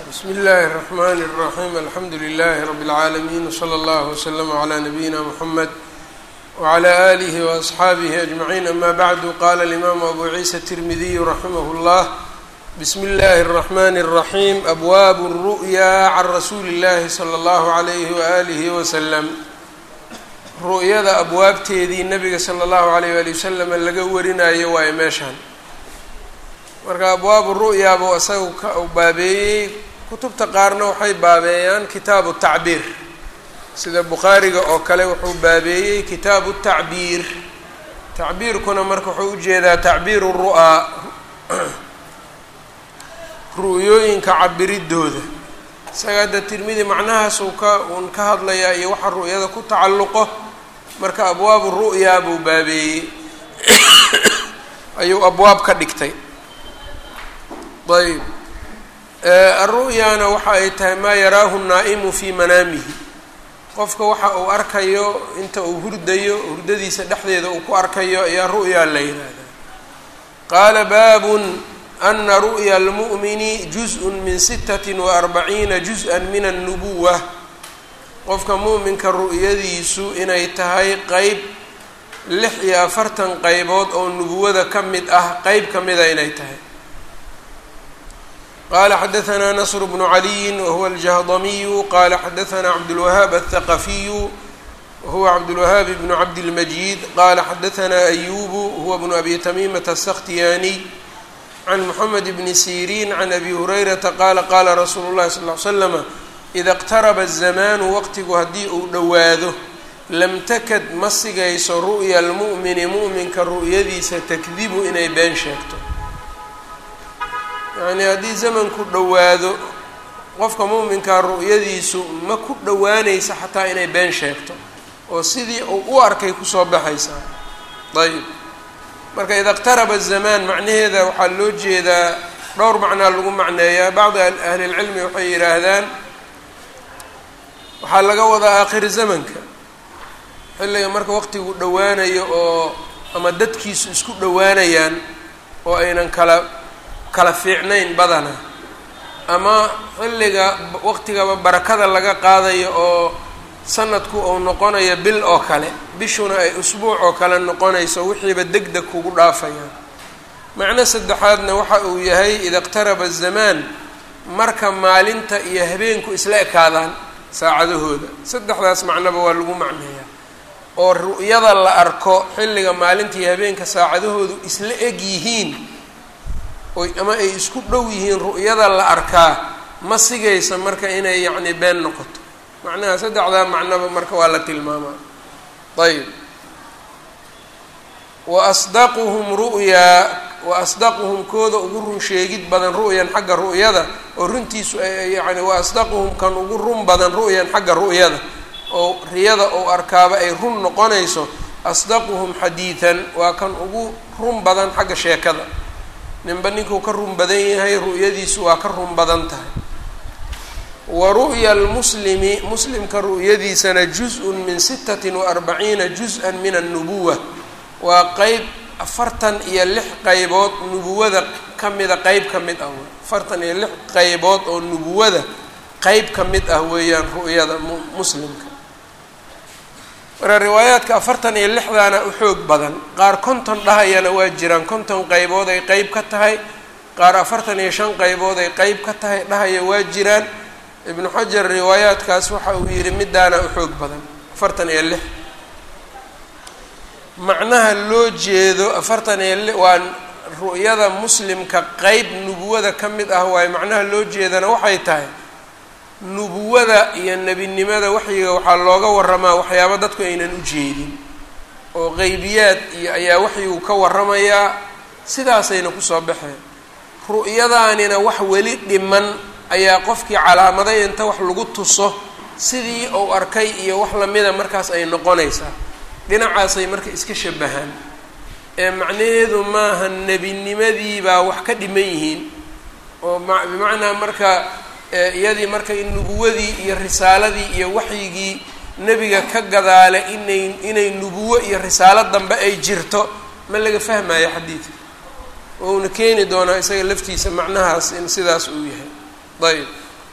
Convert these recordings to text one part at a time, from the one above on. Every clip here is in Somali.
bsmi اllahi الرحmn الرaحيم alxamdu لlh رb العaalمين وslى اllه وslm عlى نabيina mحamed وعlى آlih وأصxaabih أجمعين ama bعd qala الإmam أbu عiisa التirmidiy raximah الllah bsmi اllahi الرحmn الرaحيم abwab الru'ya can rasuuli اllahi slى اllah عlyh وآlih وsلم ru'yada abwaabteedii nabiga slى اllahu عalيyh wali waslm laga warinayo waayo meeshaan marka abwaabu ru'yaabuu isaga ka baabeeyey kutubta qaarna waxay baabeeyaan kitaabu tacbiir sida bukhaariga oo kale wuxuu baabeeyey kitaabu tacbiir tacbiirkuna marka wuxuu ujeedaa tacbiiru ru'aa ru'yooyinka cabiridooda isaga hadda tirmidi macnahaas uu ka uun ka hadlayaa iyo waxa ru'yada ku tacalluqo marka abwaabu ru'yaa buu baabeeyey ayuu abwaab ka dhigtay ayb aru'yaana waxa ay tahay maa yaraahu naa'imu fii manaamihi qofka waxa uu arkayo inta uu hurdayo hurdadiisa dhexdeeda uu ku arkayo ayaa ru'yaa la yihahdaa qaala baabun ana ru'ya almu'mini juz-un min sitati wa arbaciina juz-an min annubuwa qofka mu'minka ru'yadiisu inay tahay qeyb lix iyo afartan qeybood oo nubuwada ka mid ah qeyb ka mida inay tahay qala xadaثna nasr bnu عaliyi wahuwa aljahdamiyu qala xadaثna cabdاlwahaab aلthaqafiyu wahuwa cabdاlwahaab bnu cabdilmajid qala xadaثna ayubu huwa bnu abi tamimata الsakhtiyaniy can mxamed bni sirin can abi hurayrata qala qala rasuulu اlahi sal ly slama ida اqtaraba الzamanu waqtigu haddii uu dhowaado lam takad ma sigayso ru'ya اlmu'mini mu'minka ru'yadiisa takdibu inay been sheegto yacnii haddii zamanku dhowaado qofka mu'minkaa ru'yadiisu ma ku dhowaanaysa xataa inay been sheegto oo sidii uu u arkay kusoo baxaysaa ayb marka ida اqtaraba الzamaan macnaheeda waxaa loo jeedaa dhowr macnaa lagu macneeyaa bacdi ahli اlcilmi waxay yidhaahdaan waxaa laga wadaa aakhir zamanka xilliga marka waqtigu dhowaanayo oo ama dadkiisu isku dhowaanayaan oo aynan kala kala fiicnayn badana ama xilliga waqtigaba barakada laga qaadayo oo sanadku uu noqonayo bil oo kale bishuna ay usbuuc oo kale noqonayso wixiiba deg deg kugu dhaafayaan macno saddexaadna waxa uu yahay ida iqtaraba azamaan marka maalinta iyo habeenku isla ekaadaan saacadahooda saddexdaas macnoba waa lagu macneeyaa oo ru'yada la arko xilliga maalinta iyo habeenka saacadahoodu isla eg yihiin oy ama ay isku dhow yihiin ru'yada la arkaa ma sigaysa marka inay yacni been noqoto macnaha saddexdaa macnoba marka waa la tilmaamaa ayb wa asdaquhum ru'yaa wa asdaquhum kooda ugu run sheegid badan ru'yan xagga ru'yada oo runtiisu yani wa asdaquhum kan ugu run badan ru'yan xagga ru'yada oo riyada ou arkaaba ay run noqonayso asdaquhum xadiidan waa kan ugu run badan xagga sheekada ninba ninkuu ka run badan yahay ru'yadiisu waa ka run badan tahay wa ru'ya almuslimi muslimka ru'yadiisana juz-un min sitati wa arbaciina juz-an min annubuwa waa qeyb afartan iyo lix qeybood nubuwada ka mida qeyb ka mid ah wey afartan iyo lix qeybood oo nubuwada qeyb ka mid ah weeyaan ru'yada muslimka marka riwaayaadka afartan iyo lixdaana u xoog badan qaar konton dhahayana waa jiraan konton qeybood ay qeyb ka tahay qaar afartan iyo shan qeybood ay qeyb ka tahay dhahaya waa jiraan ibnu xajar riwaayaadkaas waxa uu yihi midaana u xoog badan afartan iyo lix macnaha loo jeedo afartan iyo li waa ru'yada muslimka qeyb nubuwada ka mid ah waayo macnaha loo jeedana waxay tahay nubuwada iyo nebinimada waxyiga waxaa looga waramaa waxyaaba dadku aynan u jeedin oo qeybiyaad iyo ayaa waxyigu ka waramayaa sidaasayna kusoo baxeen ru'yadaanina wax weli dhiman ayaa qofkii calaamaday inta wax lagu tuso sidii uu arkay iyo wax lamida markaas ay noqonaysaa dhinacaasay marka iska shabahaan ee macnaheedu maaha nebinimadii baa wax ka dhiman yihiin oo bimacnaa marka iyadii marka nubuwadii iyo risaaladii iyo waxyigii nebiga ka gadaale inay inay nubuwo iyo risaalo dambe ay jirto ma laga fahmayo xadiidka ouna keeni doonaa isaga laftiisa macnahaas in sidaas uu yahay ayb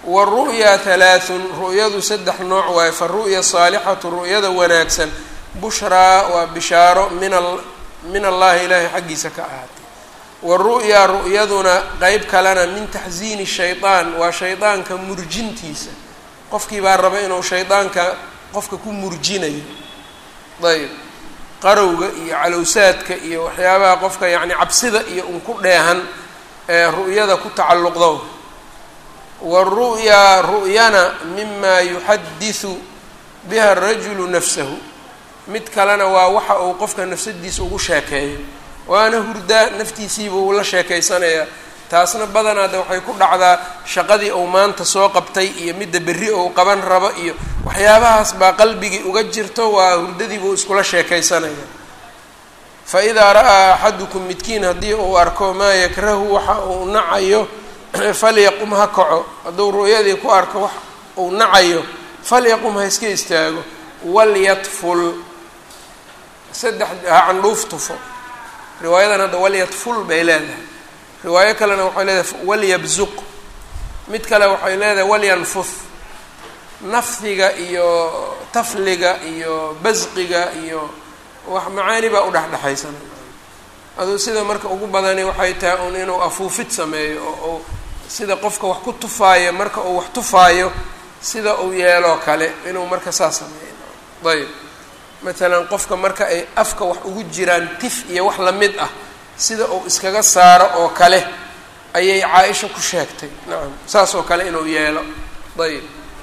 waru'ya halaathun ru'yadu saddex nooc waaye faru'ya saalixatu ru'yada wanaagsan bushraa waa bishaaro min min allahi ilaahay xaggiisa ka ahaatay waru'ya ru'yaduna qeyb kalena min taxsiini shaydaan waa shaydaanka murjintiisa qofkii baa raba inuu shaydaanka qofka ku murjinayo ayb qarowga iyo calowsaadka iyo waxyaabaha qofka yacni cabsida iyo un ku dheehan ee ru'yada ku tacalluqdo waru'ya ru'yana mima yuxadisu biha arajulu nafsahu mid kalena waa waxa uu qofka nafsadiisa ugu sheekeeyo waana hurdaa naftiisiiba uu la sheekaysanayaa taasna badanaade waxay ku dhacdaa shaqadii uu maanta soo qabtay iyo midda berri ou qaban rabo iyo waxyaabahaas baa qalbigii uga jirto waa hurdadiibuu iskula sheekaysanaya fa idaa ra'aa axadukum midkiin haddii uu arko maa yakrahu waxa uu nacayo falyaqum ha kaco hadduu ru'yadii ku arko wax uu nacayo falyaqum ha iska istaago walyatful saddex ha candhuuf tufo riwaayadan hadda walyatful bay leedahay riwaayo kalena waxay leedahay walyabzuq mid kale waxay leedahay walyanfuf nafdiga iyo tafliga iyo basqiga iyo wax macaani baa udhexdhexaysan aduu sida marka ugu badani waxay tahay un inuu afuufid sameeyo oo sida qofka wax ku tufaayo marka uu wax tufaayo sida uu yeeloo kale inuu marka saas sameeyo ayb matalan qofka marka ay afka wax ugu jiraan tif iyo wax lamid ah sida uu iskaga saaro oo kale ayay caa-isha ku sheegtay nacam saas oo kale inuu yeelo ayb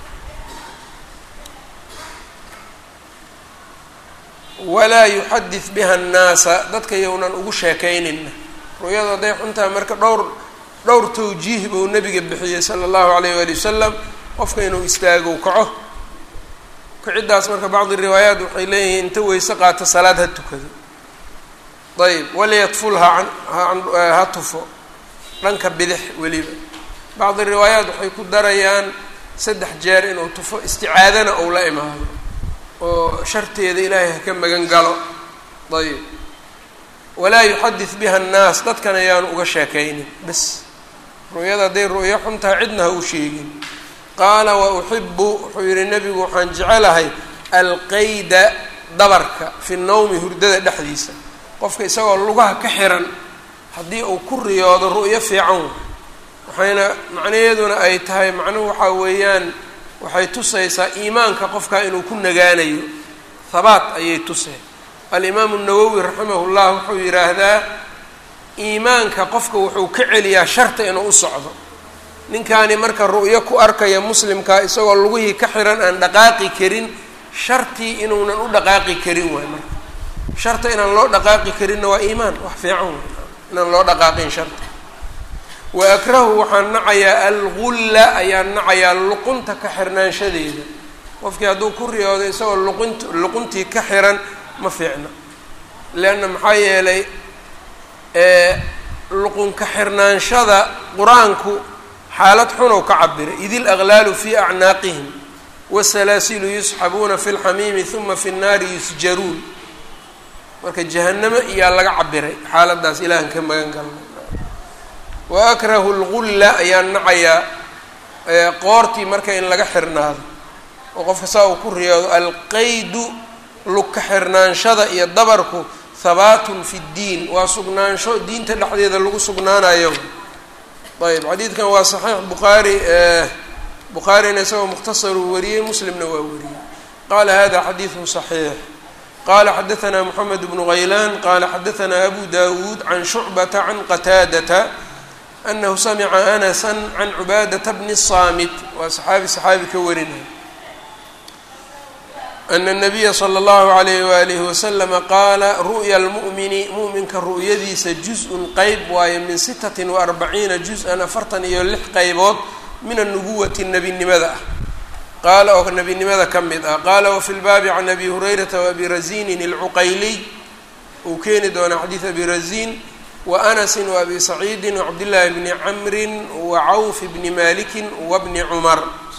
walaa yuxadid biha annaasa dadka yownan ugu sheekaynina ru'yadu hadday xuntaha marka dhowr dhowr tawjiih buu nabiga bixiyey sala allahu alayh waali wasalam qofka inuu istaago kaco kaciddaas marka bacdi riwaayaat waxay leeyihiin inta weyse qaato salaad ha tukado ayb walyatful ha ha tufo dhanka bidix weliba bacdi riwaayaat waxay ku darayaan saddex jeer inuu tufo isticaadana ou la imaado oo sharteeda ilaahay ha ka magan galo ayb walaa yuxadid biha annaas dadkan ayaanu uga sheekaynin bes ru'yada hadday ru'yo xuntaha cidna ha u sheegin qaala wa uxibu wuxuu yihi nebigu waxaan jecelahay alqayda dabarka fi nowmi hurdada dhexdiisa qofka isagoo lugaha ka xiran haddii uu ku riyoodo ru'yo fiican waxayna macnaheeduna ay tahay macnuhu waxaa weeyaan waxay tusaysaa iimaanka qofka inuu ku nagaanayo habaat ayay tuseen alimaamu nawowi raximah llah wuxuu yidhaahdaa iimaanka qofka wuxuu ka celiyaa sharta inuu u socdo ninkaani marka ru'yo ku arkaya muslimkaa isagoo lugihii ka xiran aan dhaqaaqi karin shartii inuunan u dhaqaaqi karin waay marka sharta inaan loo dhaqaaqi karinna waa iimaan wax fiican way inaan loo dhaqaaqin sharta wa akrahu waxaan nacayaa algulla ayaan nacayaa luqunta ka xirnaanshadeeda qofkii hadduu ku riyoodo isagoo luqint luquntii ka xiran ma fiicna leanna maxaa yeelay luqun ka xirnaanshada qur-aanku xaalad xunow ka cabiray id ilaqlaalu fii acnaaqihim wasalaasilu yusxabuuna fi lxamiimi huma fi nnaari yusjaruun marka jahanamo iyaa laga cabiray xaaladaas ilaahan ka magan galna wa akrahu lgulla ayaan nacayaa qoortii marka in laga xirnaado oo qofka saa uu ku riyoodo alqaydu lugka xirnaanshada iyo dabarku habaatun fi ddiin waa sugnaansho diinta dhexdeeda lagu sugnaanayo ayb xadiidkan waa saxiix bukhaari bukhaarina isagoo mukhtasaruu wariyey muslimna waa wariyey qaala hada xadiidun صaxiix qala xadaثna mxamed bnu haylaan qala xadaثna abu dawuud can shucbata can qataadata anahu samica anasa can cubaadata bni الsaamit waa saxaabi saxaabi ka warinaya ana الnabiya slى اllahu عalayh walihi waslama qaala ru'ya اlmu'mini mu'minka ru'yadiisa juz-un qeyb waaye min sitati وarbaciina juz-an afartan iyo lix qeybood min anubuwati nebinimada ah qaala oo nebinimada ka mid ah qaala wafi lbaabi can abi hurayrata waabi razinin اlcuqayliy uu keeni doonaa xadiid abi razin waanasin waabi saciidin wacabdillaahi bni camrin wacawf bni maliki wabni cumar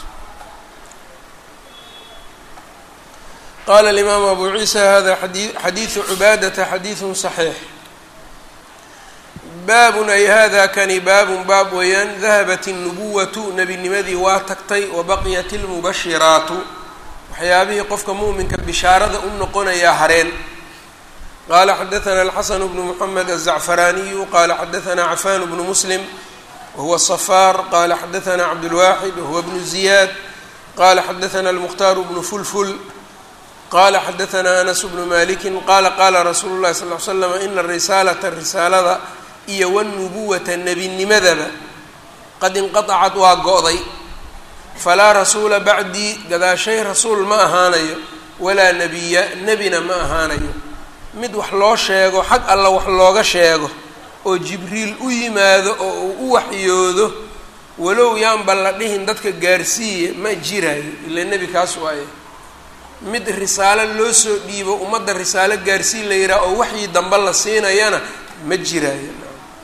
qala alimaamu abu ciisa hada xadiidu cubaadata xadiidun صaxiix baabun ay hada kani baabun baab weeyaan dahabat الnubuwatu nebinimadii waa tagtay wabaqiyat اlmubashiraatu waxyaabihii qofka mu'minka bishaarada u noqonayaa hareen qala xadaثna alxasan bnu mxamed الzacfaraaniyu qala xadaثna cafan bnu muslim wahuwa الصfaar qala xadaثna cabdاlwaxid wahuwa bnu ziyaad qala xadaثna اlmukhtaar bnu fulful qala xadaثna anas bnu maliki qala qala rasuulu اlahi sal ly slam ina risaalata risaalada iyo wاnubuwata nebinimadaba qad inqaطacat waa go-day falaa rasuula bacdii gadaashay rasuul ma ahaanayo walaa nebiya nebina ma ahaanayo mid wax loo sheego xag alla wax looga sheego oo jibriil u yimaado oo uu u waxyoodo walow yaanba la dhihin dadka gaarsiiya ma jiraayo ila nebi kaas waaye mid risaalo loo soo dhiibo ummadda risaalo gaarsiin la yidhaha oo waxii dambe la siinayana ma jiraayo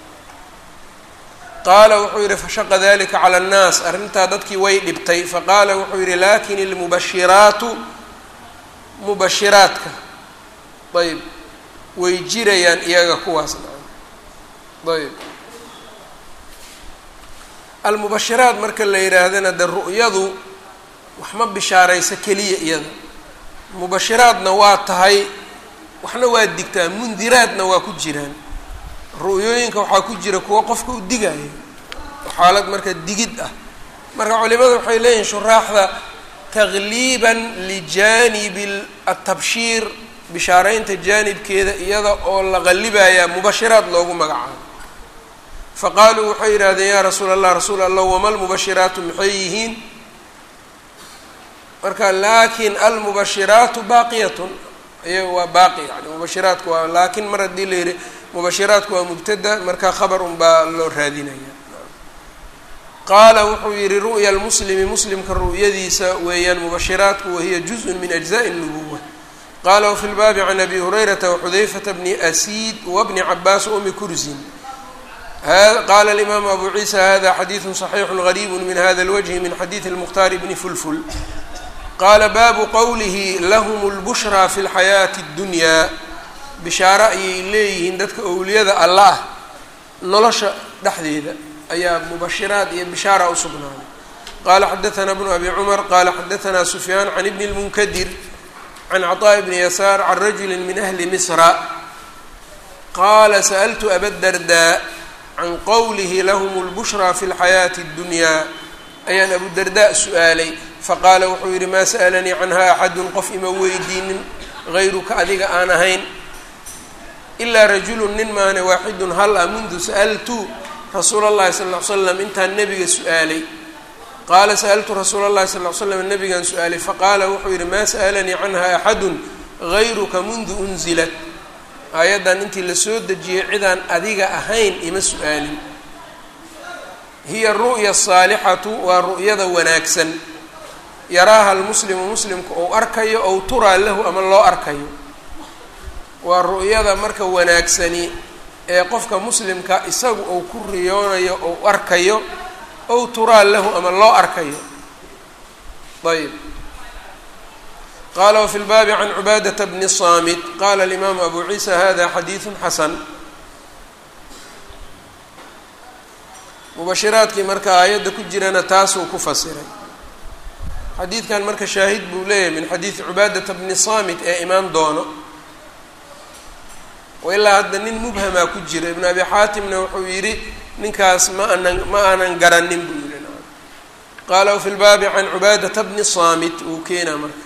qaala wuxuu yidhi fashaqa dalika cala annaas arrintaa dadkii way dhibtay faqaala wuxuu yidhi lakin ilmubashiraatu mubashiraadka ayb way jirayaan iyaga kuwaas ayb almubashiraat marka la yidhaahdana de ru'yadu wax ma bishaarayso keliya iyada mubashiraadna waa tahay waxna waa digtaa mundiraadna waa ku jiraan ru'yooyinka waxaa ku jira kuwo qofka u digaayo xaalad marka digid ah marka culimada waxay leeyihin shuraaxda tagliiban lijanibi atabshiir bishaaraynta jaanibkeeda iyada oo la qalibayaa mubashiraat loogu magacaabo faqaaluu waxay yidhahdeen yaa rasuul allah rasuul allah wama lmubashiraatu maxay yihiin marka laakin almubashiraatu baaqiyatun iyaga waa baaqi yani mubashiraatku waa laakin mar haddii la yihi mubashiraatku waa mubtada marka khabar un baa loo raadinaya qaala wuxuu yihi ru'ya lmuslimi muslimka ru'yadiisa weeyaan mubashiraatku wahiya juzء min ajzaءi الnubuwa qala wfi lbaabi can abi hurayrata waxudayfata bni asiid wabni cabaas umi kursin qala alimaamu abu ciisa hada xadiidu صaxiixu gariibu min hada اlwجhi min xadiidi اlmukhtaar bni fulful qaala baabu qowlihi lahm اlbushraa fi اlxayaati اddunyaa bishaaro ayay leeyihiin dadka owliyada alla ah nolosha dhexdeeda ayaa mubashiraad iyo bishaara u sugnaaday qala xadaثna bnu abi cumar qala xadaثna sufyaan can ibni اlmunkadir can cطاء bni yasaar can rajuli min ahli misra qaala sa'ltu abadardaa can qowlihi lahm اlbushraa fi اlxayaati اddunyaa ayaan abudardaa su-aalay faqaala wuxuu yihi maa sa'lanii canha axadun qof ima weydiinin gayruka adiga aan ahayn ilaa rajulu nin maane waaxidun hal a mundu sa'altu rasuula اllahi sal ly slam intaan nebiga su-aalay qaala sa'altu rasuula اllahi sal ly slam nabigaan su-aalay faqaala wuxuu yihi maa sa'alanii canha axadun gayruka mundu unzilat aayaddan intii lasoo dejiyey cidaan adiga ahayn ima su-aalin hiya ru'ya asaalixatu waa ru'yada wanaagsan yaraaha almuslimu muslimku ou arkayo ow turaa lahu ama loo arkayo waa ru'yada marka wanaagsani ee qofka muslimka isagu ou ku riyoonayo ou arkayo ow turaa lahu ama loo arkayo ayb qala wfi lbaabi can cubaadata bni saamit qala alimaamu abu ciisa hada xadiidu xasan mubashiraadkii marka aayadda ku jirana taasuu ku fasiray xadiidkan marka shaahid buu leeyahay min xadiidi cubaadata bni saamit ee imaan doono ilaa hadda nin mubhamaa ku jira ibn abi xaatimna wuxuu yidhi ninkaas ma anan ma aanan garanin buu yihi qaala wfi lbaabi can cubaadata bni saamit wuu keenaa marka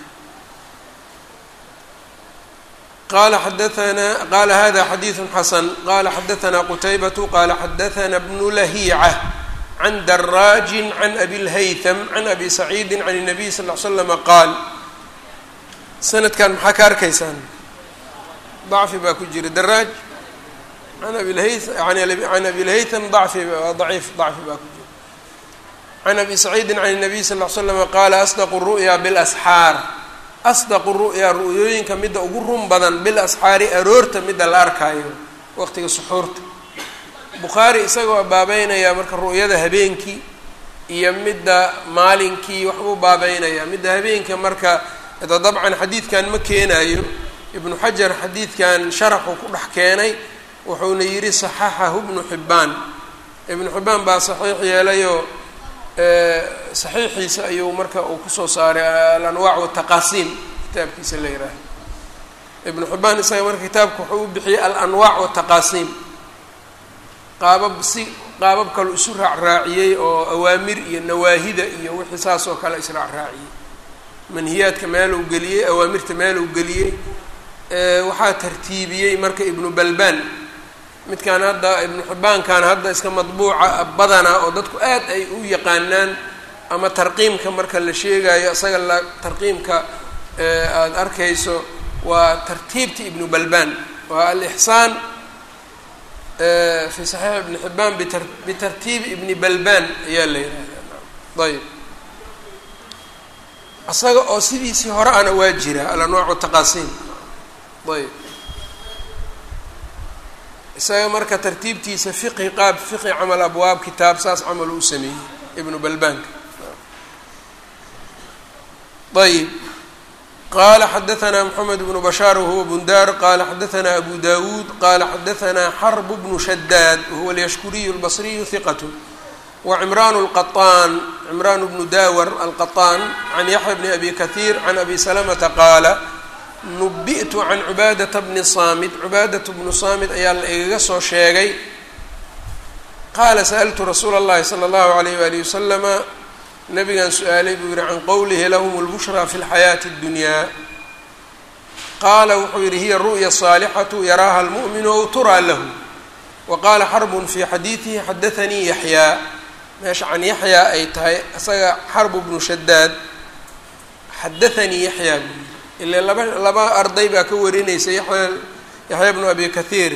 qala xadaana qala hada xadiidu xasan qala xadaثna qutaybatu qala xadaثna bnu lahiica can daraajin can abi lhaythm can abi saciidi can الnabiy sal ly slama qaal sanadkan maxaa ka arkaysaan dacfi baa ku jira daraaj an abilhay can abi lhaythm dacfi daciif dacfi baa ku jira can abi saciidi can الnabiy sal ly slama qaala asdaqu ru'ya bاlasxaar asdaqu ru'yaa ru'yooyinka midda ugu run badan bil asxaari aroorta midda la arkaayo waqtiga suxuurta bukhaari isagoo baabeynayaa marka ru'yada habeenkii iyo midda maalinkii waxbuu baabeynayaa midda habeenka marka da dabcan xadiidkan ma keenayo ibnu xajar xadiidkan sharaxuu ku dhex keenay wuxuuna yidhi saxaxahu ibnu xibbaan ibnu xibbaan baa saxiix yeelayoo saxiixiisa ayuu marka uu kusoo saaray alanwaac wataqaasiim kitaabkiisa la yihaaha ibnu xibbaan isaga marka kitaabka wuxuu u bixiyey alanwaac wataqaasiim qaabab si qaabab kaleu isu raacraaciyey oo awaamir iyo nawaahida iyo wixii saas oo kale israacraaciyey manhiyaadka meeluu geliyey awaamirta meeluu geliyey waxaa tartiibiyey marka ibnu balbaan midkaan hadda ibnu xibbaankan hadda iska madbuuca badana oo dadku aad ay u yaqaanaan ama tarqiimka marka la sheegayo isaga la tarqiimka aada arkayso waa tartiibta ibnu balbaan waa alixsaan fi saxiix ibni xibbaan bitartiibi ibni balbaan ayaa la yihahdaa ayb isaga oo sidiisii hore ana waa jira alanwaacu taqaasiim ayb isaga marka tartiibtiisa fiqhi qaab fiqhi camal abwaab kitaab saas camal uu sameeyey ibnu balbaanka ayb qala xadaثna mxamed bnu bashaar wahuwa bundar qala xadaثna abu dawuud qala xadaثna xrb bnu shadaad wahuwa alyashkuriy اlbصriyu hiqat wcimran اlqaطaan cimran bnu dawar alqaطaan can yaxya bni abi kahiir can abi salamata qaala nubi'tu can cubaadata bni saamid cubaadat bnu saamid ayaa la igaga soo sheegay qaala sa'ltu rasuula اllahi salى اllahu alayh wali waslama nabigan su-aalay buu yihi can qowlihi lahum اlbushraa fi اlxayaati اddunyaa qaala wuxuu yihi hiya ru'ya saalixatu yaraaha almu'minu ow turaa lahu wa qaala xarbun fii xadiidihi xadaanii yaxyaa meesha can yaxyaa ay tahay isaga xarbu bnu shadaad xadaanii yaxyaa buu yii ile laba laba arday baa ka warinaysa yaya yaxya bnu abi kathiire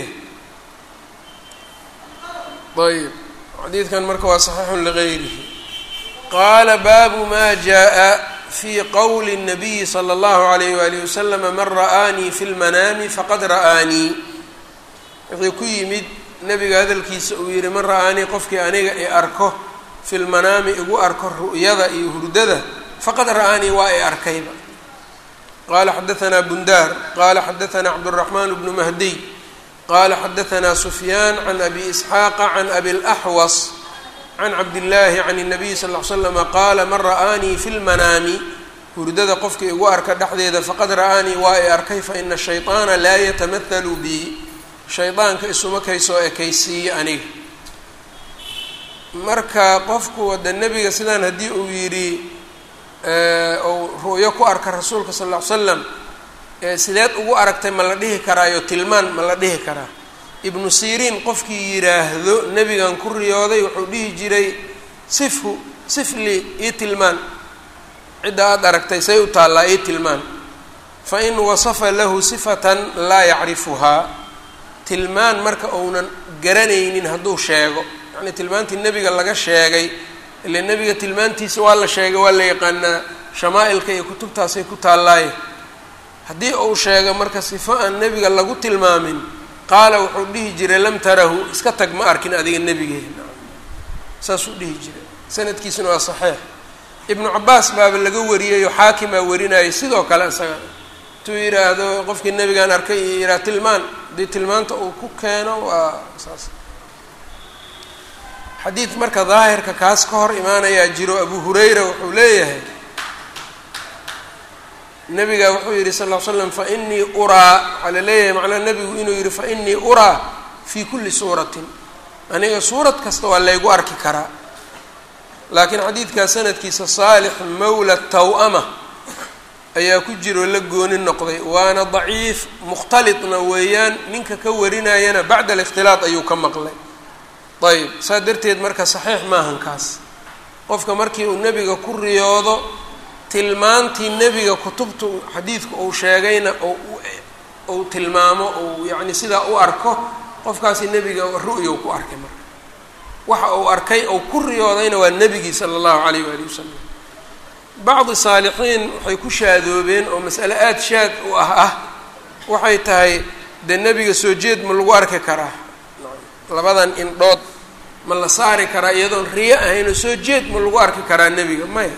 ayb xadiidkan marka waa saxiixun ligayrihi qaala baabu ma jaءa fi qowli الnabiyi slى اllahu عalayh walihi waslm man ra'aanii fi lmanaami faqad ra'aanii wixii ku yimid nebiga hadalkiisa uu yihi man ra'aanii qofkii aniga i arko fi lmanaami igu arko ru'yada iyo hurdada faqad ra'aanii waa i arkayba qala xadaثna bundar qala xadaثna cabdالرaحman bnu mahdiy qala xadaثna sufyaan can abi isxaaqa can abi اlaxwas can cabdillaahi can الnabiy sal ll ly slama qaala man ra'aanii fi lmanaami hurdada qofkii igu arka dhexdeeda faqad ra'aanii waa i arkay faina shayطaana laa yatamahalu bi shaydaanka isuma kaysoo ekaysiiye aniga marka qofku wada nebiga sidaan haddii uu yidhi ou ru'yo ku arka rasuulka sal ll ly slam sideed ugu aragtay ma la dhihi karaayo tilmaan ma la dhihi karaa ibnu siriin qofkii yidhaahdo nebigan ku riyooday wuxuu dhihi jiray sifhu sifli ii tilmaan cidda aada aragtay say u taallaa ii tilmaan fa in wasafa lahu sifatan laa yacrifuhaa tilmaan marka uunan garanaynin hadduu sheego yacnii tilmaantii nebiga laga sheegay ile nebiga tilmaantiisa waa la sheegay waa la yaqaanaa shamaa-ilka iyo kutubtaasay ku taallaaye haddii uu sheego marka sifo aan nebiga lagu tilmaamin qaala wuxuu dhihi jiray lam tarahu iska tag ma arkin adiga nebigeena saasuu dhihi jiray sanadkiisuna waa saxiix ibnu cabaas baaba laga wariyayoo xaakimaa warinayay sidoo kale isaga intuu yidhaahdo qofkii nebigaan arkay iyo yidhaha tilmaan haddii tilmaanta uu ku keeno waa saas xadiid marka daahirka kaas ka hor imaanayaa jiro abu hurayra wuxuu leeyahay nabiga wuxuu yihi sal ll slam fainii uraa waxaa la leeyahay macnaha nebigu inuu yihi fainii uraa fii kulli suuratin aniga suurad kasta waa laygu arki karaa laakiin xadiidkaa sanadkiisa saalix mawla taw-ama ayaa ku jiro la gooni noqday waana daciif mukhtalitna weeyaan ninka ka warinayana bacda alikhtilaat ayuu ka maqlay ayb saa darteed marka saxiix maahan kaas qofka markii uu nebiga ku riyoodo tilmaantii nebiga kutubta xadiidka uu sheegayna ou tilmaamo ou yacni sidaa u arko qofkaasi nebiga ru'ya u ku arkay marka waxa uu arkay ou ku riyoodayna waa nebigii sala allahu calayh waali wasalam bacdi saalixiin waxay ku shaadoobeen oo mas'ale aada shaad u ah ah waxay tahay dee nebiga soo jeed ma lagu arki karaa labadan indhood ma la saari karaa iyadoon riyo ahayn oo soo jeed ma lagu arki karaa nebiga maya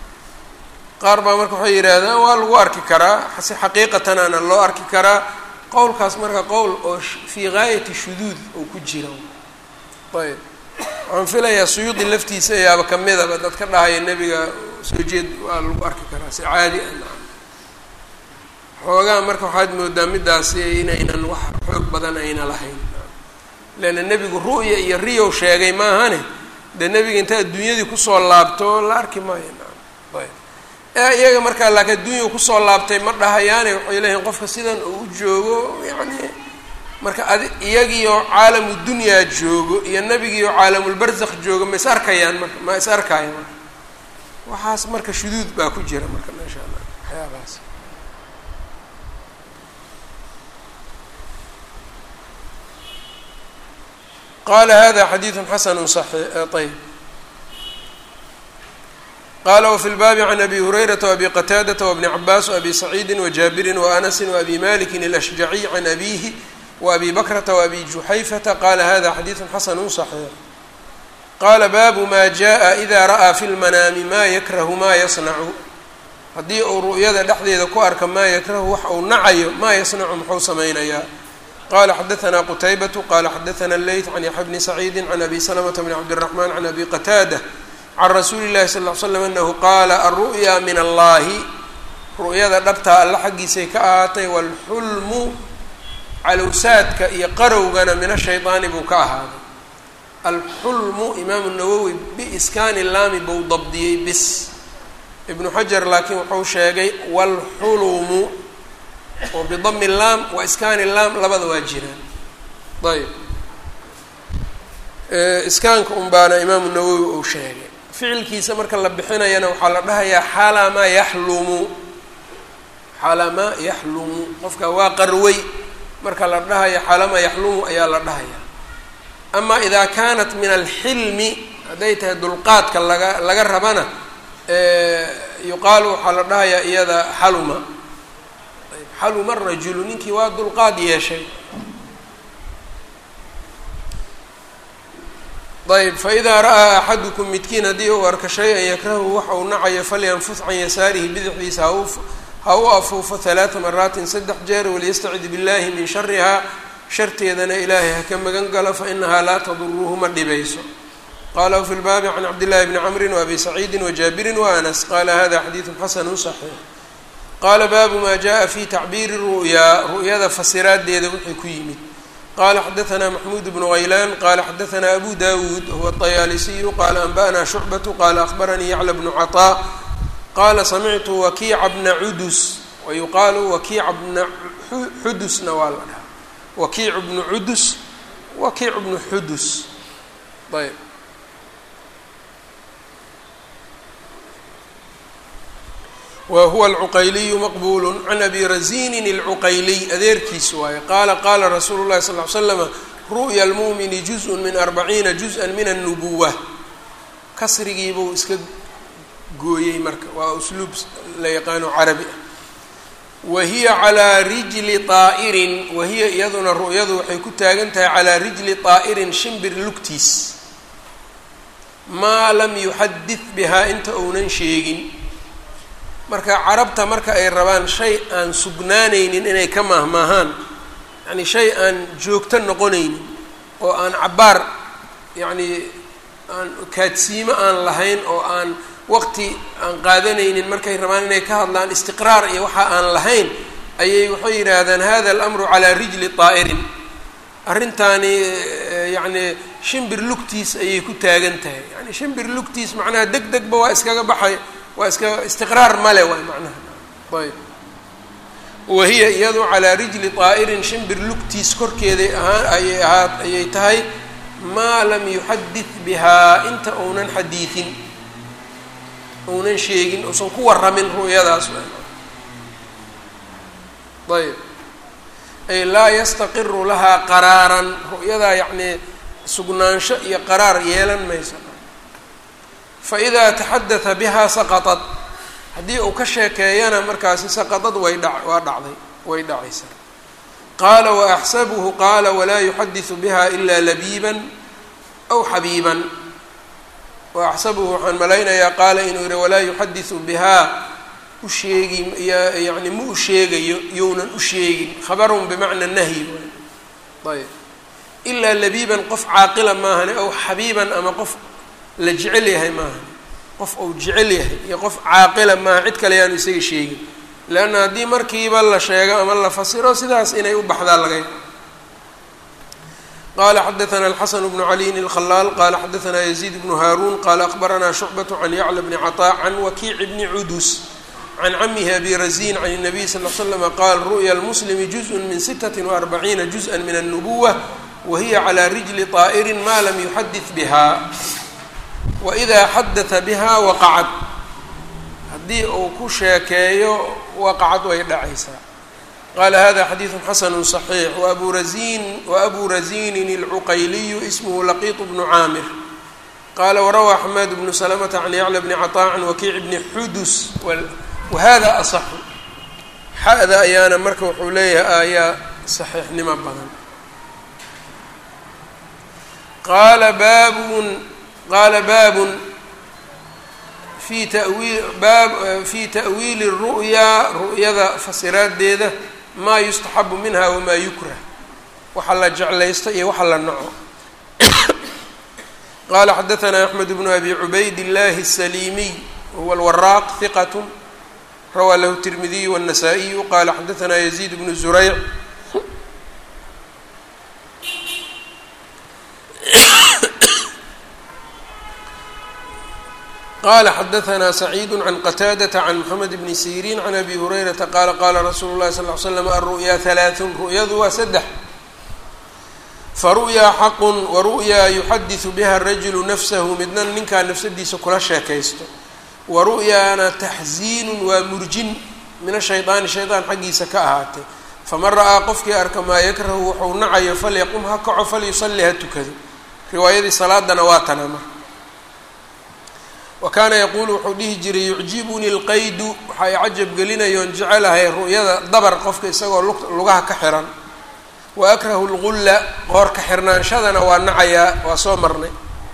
qaar baa marka waxay yidhaahdaan waa lagu arki karaa si xaqiiqatan ana loo arki karaa qowlkaas marka qowl oo fii gaayati shuduud oo ku jira ayb waxaan filayaa suyuudi laftiisa ayaaba kamidaba dadka dhahaya nebiga soo jeed waa lagu arki karaa si caadi ah xoogaa marka waxaad moodaa midaasi inaynan wax xoog badan ayna lahayn leanna nebigu ru'ya iyo riyow sheegay maahane dee nebiga inta adduunyadii kusoo laabto la arki maayo ayb ee iyaga markaa laakiin adduunya kusoo laabtay ma dhahayaane waxay leeyihin qofka sidan uu u joogo yacni marka adi iyagiioo caalamu dunyaa joogo iyo nebigiioo caalamulbarzakh joogo ma is arkayaan marka ma is arkaayo marka waxaas marka shuduud baa ku jira marka meesha waxyaabahaas qala hada xadiidu xasanu ayb qala wfi lbaabi can abi hurayrata wabi qataadata wabni cabaas waabi saciidi wajaabirin waanasi waabi maliki alashjaciy can abihi waabi bakrata waabi juxayfata qala hada xadiidu xasanu صaxiix qala baabu ma jaءa ida ra'aa fi lmanaami ma yakrahu ma yasnacu haddii uu ru'yada dhexdeeda ku arka maa yakrahu wax uu nacayo maa yasnacu muxuu samaynayaa qala xadaثna qtaybaة qala xadaثna leyt can yaxya bni saciidi can abi slmta bn cabdالرaحman can abi qataada can rasuuli الlahi sal ly slam anahu qaala alru'ya min allahi ru'yada dhabtaa alla xaggiisay ka ahaatay wاlxulmu calowsaadka iyo qarowgana min ashayطaani buu ka ahaaday alxulmu imaamu nawowi biiskaani laami buu dabdiyey bis ibnu xajar laakiin wuxuu sheegay wاlxulumu oo bidami laam wa iskaani laam labada waa jiraan ayb iskaanka un baana imaamu nawowi uu sheegay ficilkiisa marka la bixinayana waxaa la dhahayaa xalamaa yaxlumu xalamaa yaxlumu qofka waa qarway marka la dhahayo xalamaa yaxlumu ayaa la dhahaya ama idaa kaanat min alxilmi hadday tahay dulqaadka laga laga rabana yuqaalu waxaa la dhahayaa iyada xaluma xaluma rajulu ninkii waa dulqaad yeeshay ayb faidaa ra'aa axadukum midkiin haddii uu arka shay-an yakrahu waxa uu nacayo falyanfus can yasaarihi bidixdiisa hau ha u afuufo halaata maraatin saddex jeer waliyastacid billahi min sharihaa sharteedana ilaahay ha ka magan galo fainahaa laa taduruhu ma dhibayso qala wfi lbaabi can cabdillahi bni camrin waabi saciidin wajaabirin waanas qala hada xadiidu xasanu صaxiix qaala baabu ma jaءa fi tacbiiri ru'yaa ru'yada fasiraadeeda wixii ku yimid qala xadaثna maxmuud bnu haylaan qala xadaثna abu dawuud huwa الطayaalisiyu qala anba'na shucbaةu qala akhbaranii yacla bnu caطاء qala samictu wakiica bna cudus wayuqaalu wakiica bna xudusna waa la dhahaa wakiicu bnu cudus wakiicu bnu xudus ayb wa huwa alcuqayliyu maqbulu can abi razinin alcuqayliy adeerkiis waaye qaala qaala rasuulu llahi sal ly slama ru'ya almu'mini juz-un min arbaciina juz-an min annubuwa kasrigiibuu iska gooyey marka waa usluub la yaqaano carabi ah wa hiya calaa rijli طaa'irin wa hiya iyaduna ru'yadu waxay ku taagan tahay calaa rijli طaa'irin shimbir lugtiis maa lam yuxadid bihaa inta uunan sheegin marka carabta marka ay rabaan shay aan sugnaanaynin inay ka maahmaahaan yacni shay aan joogto noqonaynin oo aan cabbaar yacni aan kaadsiimo aan lahayn oo aan waqti aan qaadanaynin markay rabaan inay ka hadlaan istiqraar iyo waxa aan lahayn ayay waxay yidhaahdaan hada alamru calaa rijli طaa'irin arrintaani yacni shimbir lugtiis ayay ku taagan tahay yani shimbir lugtiis macnaha deg degba waa iskaga baxay waa iska istiqraar male waay macnaha ayb wahiya iyadu calaa rijli طaa'irin shimbir lugtiis korkeeday ahaan ayay ahaa ayay tahay maa lam yuxadid bihaa inta uunan xadiidin uunan sheegin uusan ku waramin ru'yadaas ayb ay laa yastaqiru lahaa qaraaran ru'yadaa yacnii sugnaansho iyo qaraar yeelan mayso faidaa taxadata bihaa saqaطad haddii uu ka sheekeeyana markaasi saqaطad way dha waa dhacday way dhacaysaa qaala waaxsabuhu qaala walaa yuxadiثu biha ila labiiban aw xabiiban waaxsabuhu waxaan malaynayaa qaala inuu yihi walaa yuxadiثu bihaa u sheegi yani ma u sheegayo younan u sheegin khabarun bimacna nahyi ayb ilaa labiiban qof caaqila maahane ow xabiiban ama qof la jecel yahay maahane qof ou jecel yahay iyo qof caaqila maaha cid kale yaanu isaga sheegin leanna haddii markiiba la sheego ama la fasiro sidaas inay u baxdaa laga qala xadaثna الxasn بن عaliyin الkhلاal qala xadaثna يزيد بن hاrun qala أخbarana شhucbaة عan yعlى بn cطاء عan wakiic bni cudus can camihi abi razin can النabiy sal ه slm qaal ru'ya الmslmi جuزء min sitaة وأربaciina جuزءa min النbuwة wahiya عlى rijli طaئri ma lam yuxadiث bha وإida xadaثa bha waqacad haddii uu ku sheekeeyo waqacad way dhacaysaa qala hada xadiiثu xasn صaxiix wabu razin wabu razinin اlcuqayliyu ismhu laqiط bnu caamir qala warawaa xamaad bnu slmةa can yacla bni caطاء can wakiic bni xudus wahada aصxu xada ayaana marka wuxuu leeyahay ayaa صaxiixnimo badan qala babun qala babun fi tawiil baab fi ta'wiili الru'yaa ru'yada fasiraadeeda ma yustaxabu minha wamaa yukrah waxa la jeclaysto iyo waxa la naco qala xadaثna axmed bnu abi cubayd اllahi الsalimiy huwa اlwaraaq hiqat rawaa lahu الtirmidiyu wالnasaa-iyu qala xadaثna yaziid bnu zurayc qala xadaثna sacيid can qataadaةa can mxamed bni sirin can abi hurayrata qaala qala rasuulu اlahi sal ly slam alru'ya halaaثun ru'yadu waa saddex faru'yaa xaqun waru'yaa yuxadiثu biha rajulu nafsahu midna ninkaa nafsadiisa kula sheekaysto waru'yaana taxziinu waa murjin min ashayطaani shayطaan xaggiisa ka ahaatay faman ra'aa qofkii arka maa yakrahu wuxuu nacayo falyaqum ha kaco falyusali ha tukado riwaayadii salaadana waa tana marka wa kaana yaquulu wuxuu dhihi jiray yucjibunii lqaydu waxa ay cajab gelinayoon jecelahay ru'yada dabar qofka isagoo lugaha ka xiran wa akrahu lgulla qoorka xirnaanshadana waa nacayaa waa soo marnay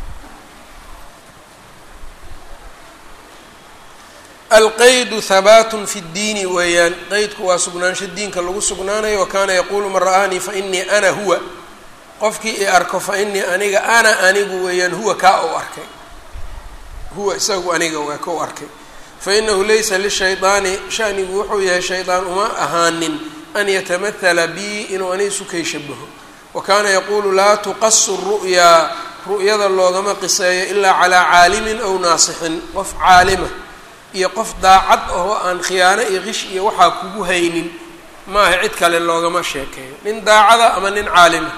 alqaydu habaatun fi ddiini weeyaan qeydku waa sugnaansho diinka lagu sugnaanayo wa kaana yaquulu man ra'aanii fa inii ana huwa qofkii i arko fa inii aniga ana anigu weeyaan huwa kaa ou arkay huwa isagu aniga waa ka u arkay fainahu laysa lishayطaani shanigu wuxuu yahay shaydaan uma ahaanin an yatamathala bii inuu ani isukay shabaho wa kaana yaquulu laa tuqasu ru'yaa ru'yada loogama qiseeyo ilaa calaa caalimin aw naasixin qof caalima iyo qof daacad ahoo aan khiyaano iyo qish iyo waxaa kugu haynin maaha cid kale loogama sheekeeyo nin daacada ama nin caalima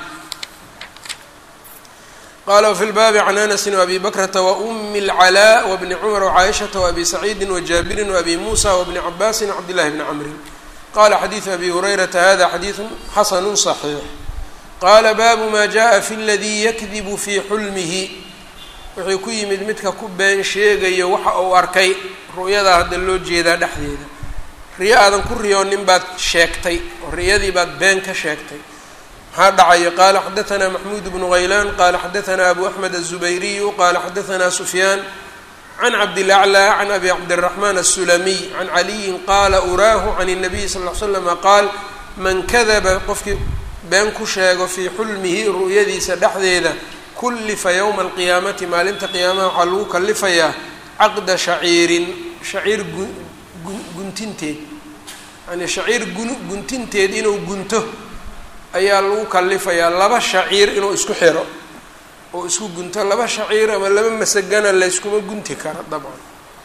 qala wfi lbaabi can anasi wabi bakrata waumi اlcalaa wbni cumar wcaaishata waabi saciidi wajaabirin waabi muusa wbni cabaasin wcabdillahi bni camrin qala xadiidu abi hurayrata hada xadiidu xasanu صaxiix qaala baabu ma jaءa fi ladii yakdibu fii xulmihi wuxuu ku yimid midka ku been sheegayo waxa uu arkay ru'yadaa hadda loo jeedaa dhexdeeda riyo aadan ku riyoonin baad sheegtay oo riyadii baad been ka sheegtay maxaa dhacaya qala xadaثna maxmuud bnu غaylan qala xadaثna abu axmed الزubayriyu qala xadaثna sufyaan can cabdilaclى can abi cabdالرaحman الsulamiy can caliyin qala uraahu can الnabiy sal ly slama qaal man kadaba qofkii been ku sheego fii xulmihi ru'yadiisa dhexdeeda kullifa ywma اlqiyaamati maalinta qiyaamaha waxaa lagu kalifayaa caqda shaciirin shaciir guntinteed yani shaciir guntinteed inuu gunto ayaa lagu kalifayaa laba shaciir inuu isku xiro oo isku gunto laba shaciir ama laba masagana layskuma gunti karo dabcan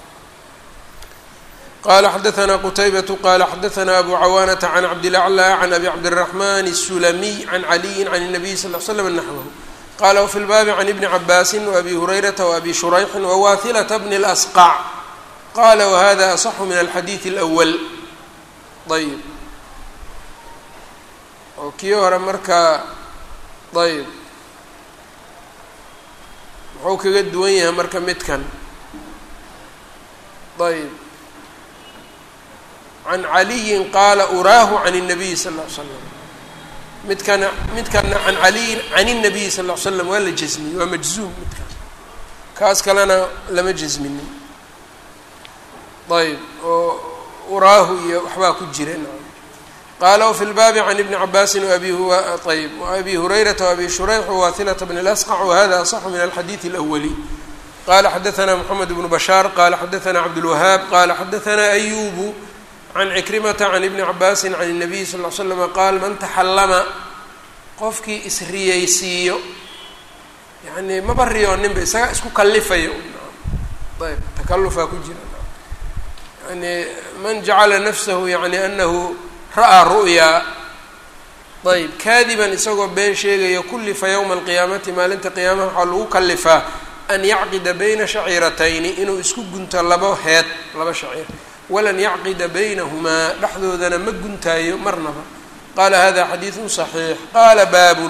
qala xadaثna qutaybatu qala xadaثna abu cawaanata can cabdilaclى can abi cabdالرaحman الsulamiy can caliyi can الnabiy sal ly slam naxwahu qala wfi lbaabi can ibni cabaasi wabi hurayrata waabi shurayxi wawahilata bni اlasqac qala wahada aصxu min alxadiiث اlأwl ayb oo kii hore markaa ayb muxuu kaga duwan yahay marka midkan ayb can caliyin qaala uraahu can الnabiy sal ll ly slam midkana midkana can caliyin can الnabiy sal ll ly slam waa la jasmiyey waa majzuum midkaas kaas kalena lama jasminin ayb oo uraahu iyo waxbaa ku jira qaala wfi lbaabi can ibni cabaasin abi ayb abi hurayrata wabi shurayx wawathilata bn اlasqc wahada aصxu min alxadiidi اlأwli qala xadaثna mxamed bnu bashaar qala xadaثna cabdاlwahaab qala xadaثna ayubu can cikrimata can ibni cabaasi can الnabiy sal ly slm qaal man taxallama qofkii isriyeysiiyo yani maba riyooninba isaga isku kalifayo ayb takalufaa ku jira yani man jacala nafsahu yani anahu ra'aa ru'yaa ayb kaadiban isagoo been sheegaya kullifa yowma alqiyaamati maalinta qiyaamaha waxaa lagu kalifaa an yacqida bayna shaciiratayni inuu isku gunto labo heed laba shaciir walan yacqida baynahumaa dhexdoodana ma guntaayo marnaba qaala hada xadiidun صaxiix qaala baabun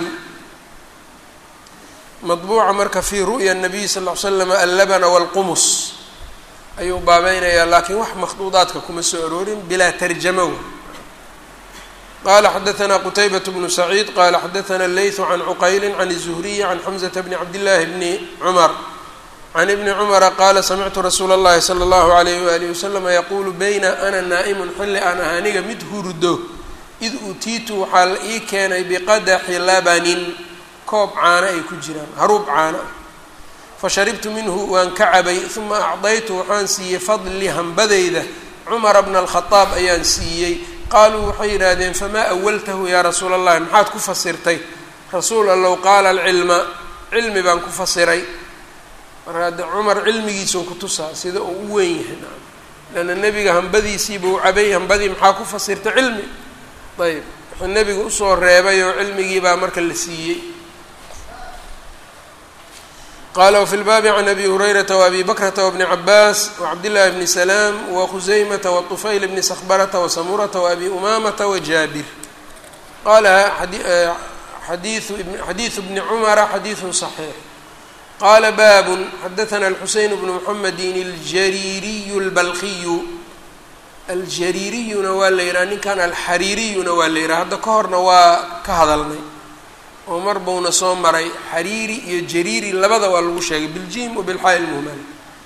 maطbuuca marka fii ru'ya الnabiy sal ll ly slam allabana wاlqumus ayuu baabeynayaa laakiin wax makhduudaadka kuma soo aroorin bilaa tarjamo qala xadaثna qtaybaة bnu saciid qala xadaثna leyثu can cuqayli can الzuhriyi can xamزةa bni cabdillaahi bni cumar can ibni cumara qaala samictu rasuula اllahi slى اllahu عalayh walihi waslama yaqulu bayna ana naa'imun xilli aan ah aniga mid hurdo id utiitu waxaa la ii keenay biqadaxi labanin koob caano ay ku jiraan haruub caano ah fasharibtu minhu waan ka cabay uma acdaytu waxaan siiyey fadli hambadayda cumara bna alkhadaab ayaan siiyey qaaluu waxay yidhaahdeen famaa awaltahu yaa rasuula allahi maxaad ku fasirtay rasuul allow qaala alcilma cilmi baan ku fasiray marka hadde cumar cilmigiisuu ku tusaa sida uu u weyn yahay naam leanna nebiga hambadiisiiba u cabay hambadii maxaa ku fasirtay cilmi ayb wuxuu nebiga usoo reebay oo cilmigii baa marka la siiyey qala wfi lbaabi can abi hurayrata wabi bakrata wabni cabaas wacabdillahi bni salaam wakhusaymata waطufayl bni sakbarata wasamurata waabi umamata wajaabir qala xadiiu bni cumara xadiidu صaxiix qala baabun xadaثna alxuseyn bnu muxamedin aljariiriyu اlbalkiyu aljariiriyuna waa la yidhaha ninkan alxariiriyuna waa la yidhaha hadda ka horna waa ka hadalnay oo mar buuna soo maray xariiri iyo jariiri labada waa lagu sheegay biljim wabilxaa lmuhmal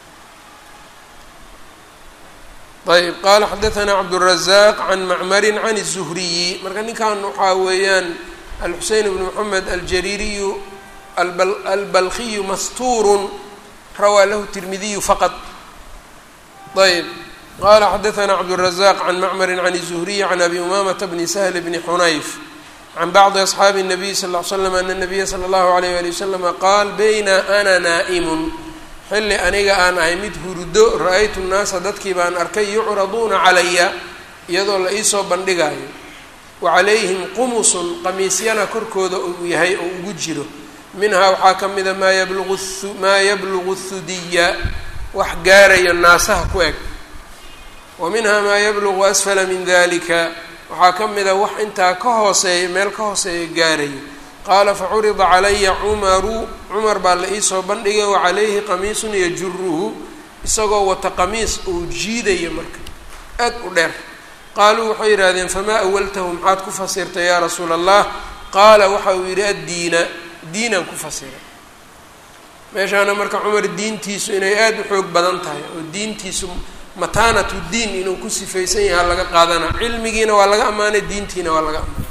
ayb qala xadaثna cabdالrazaq can macmarin can الzuhriyi marka ninkan waxaa weeyaan alxuseyn bn moxamed aljariiriyu albalkiyu mastuurun rawaa lahu tirmidiyu faqad ayb qala xadaثna cabdالrazaq can macmari can الzuhriyi can abi umamata bni sahl bni xunayf can bacdi asxaabi الnabiy sal ll ly slam ana nabiya sala allahu alayh wali waslama qaal bayna ana naa'imun xilli aniga aan ahay mid hurdo ra-aytu nnaasa dadkii baan arkay yucraduuna calaya iyadoo la iisoo bandhigaayo wa calayhim qumusun qamiisyana korkooda uu yahay oo ugu jiro minhaa waxaa ka mida maa yablugu maa yablugu thudiya wax gaarayo naasaha ku eg wa minhaa maa yablugu asfala min dalika waxaa ka mida wax intaa ka hooseeya meel ka hooseeya gaarayo qaala facurida calaya cumaru cumar baa la iisoo bandhigay wa calayhi qamiisun yajuruhu isagoo wata qamiis uu jiidayo marka aad u dheer qaaluu waxay yidhaahdeen famaa awaltahu maxaad ku fasirtay yaa rasuula allah qaala waxa uu yidhi addiina diinaan ku fasiray meeshaana marka cumar diintiisu inay aada u xoog badan tahay oo diintiisu mataanatu diin inuu ku sifaysan yahaa laga qaadana cilmigiina waa laga ammaanay diintiina waa laga ammaanay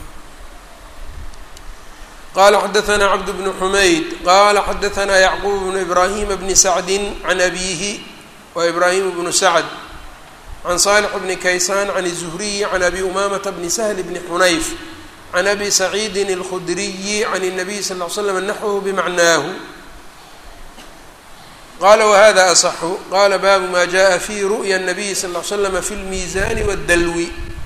qala xadaثna cabd bnu xumayd qala xadaثna yacquub bnu ibrahima bni sacdi can abihi wa ibrahim bnu sacd can salix bni kaysaan can الzuhriyi can abi umamata bni sahl bni xunayf can abi saciidi اlkhudriyi can الnabiy sal ly slam naxwhu bimacnaahu qala whada aصxu qala baabu ma jaءa fi ru'ya الnabiyi sal ly slama fi اlmiizani wاdalwi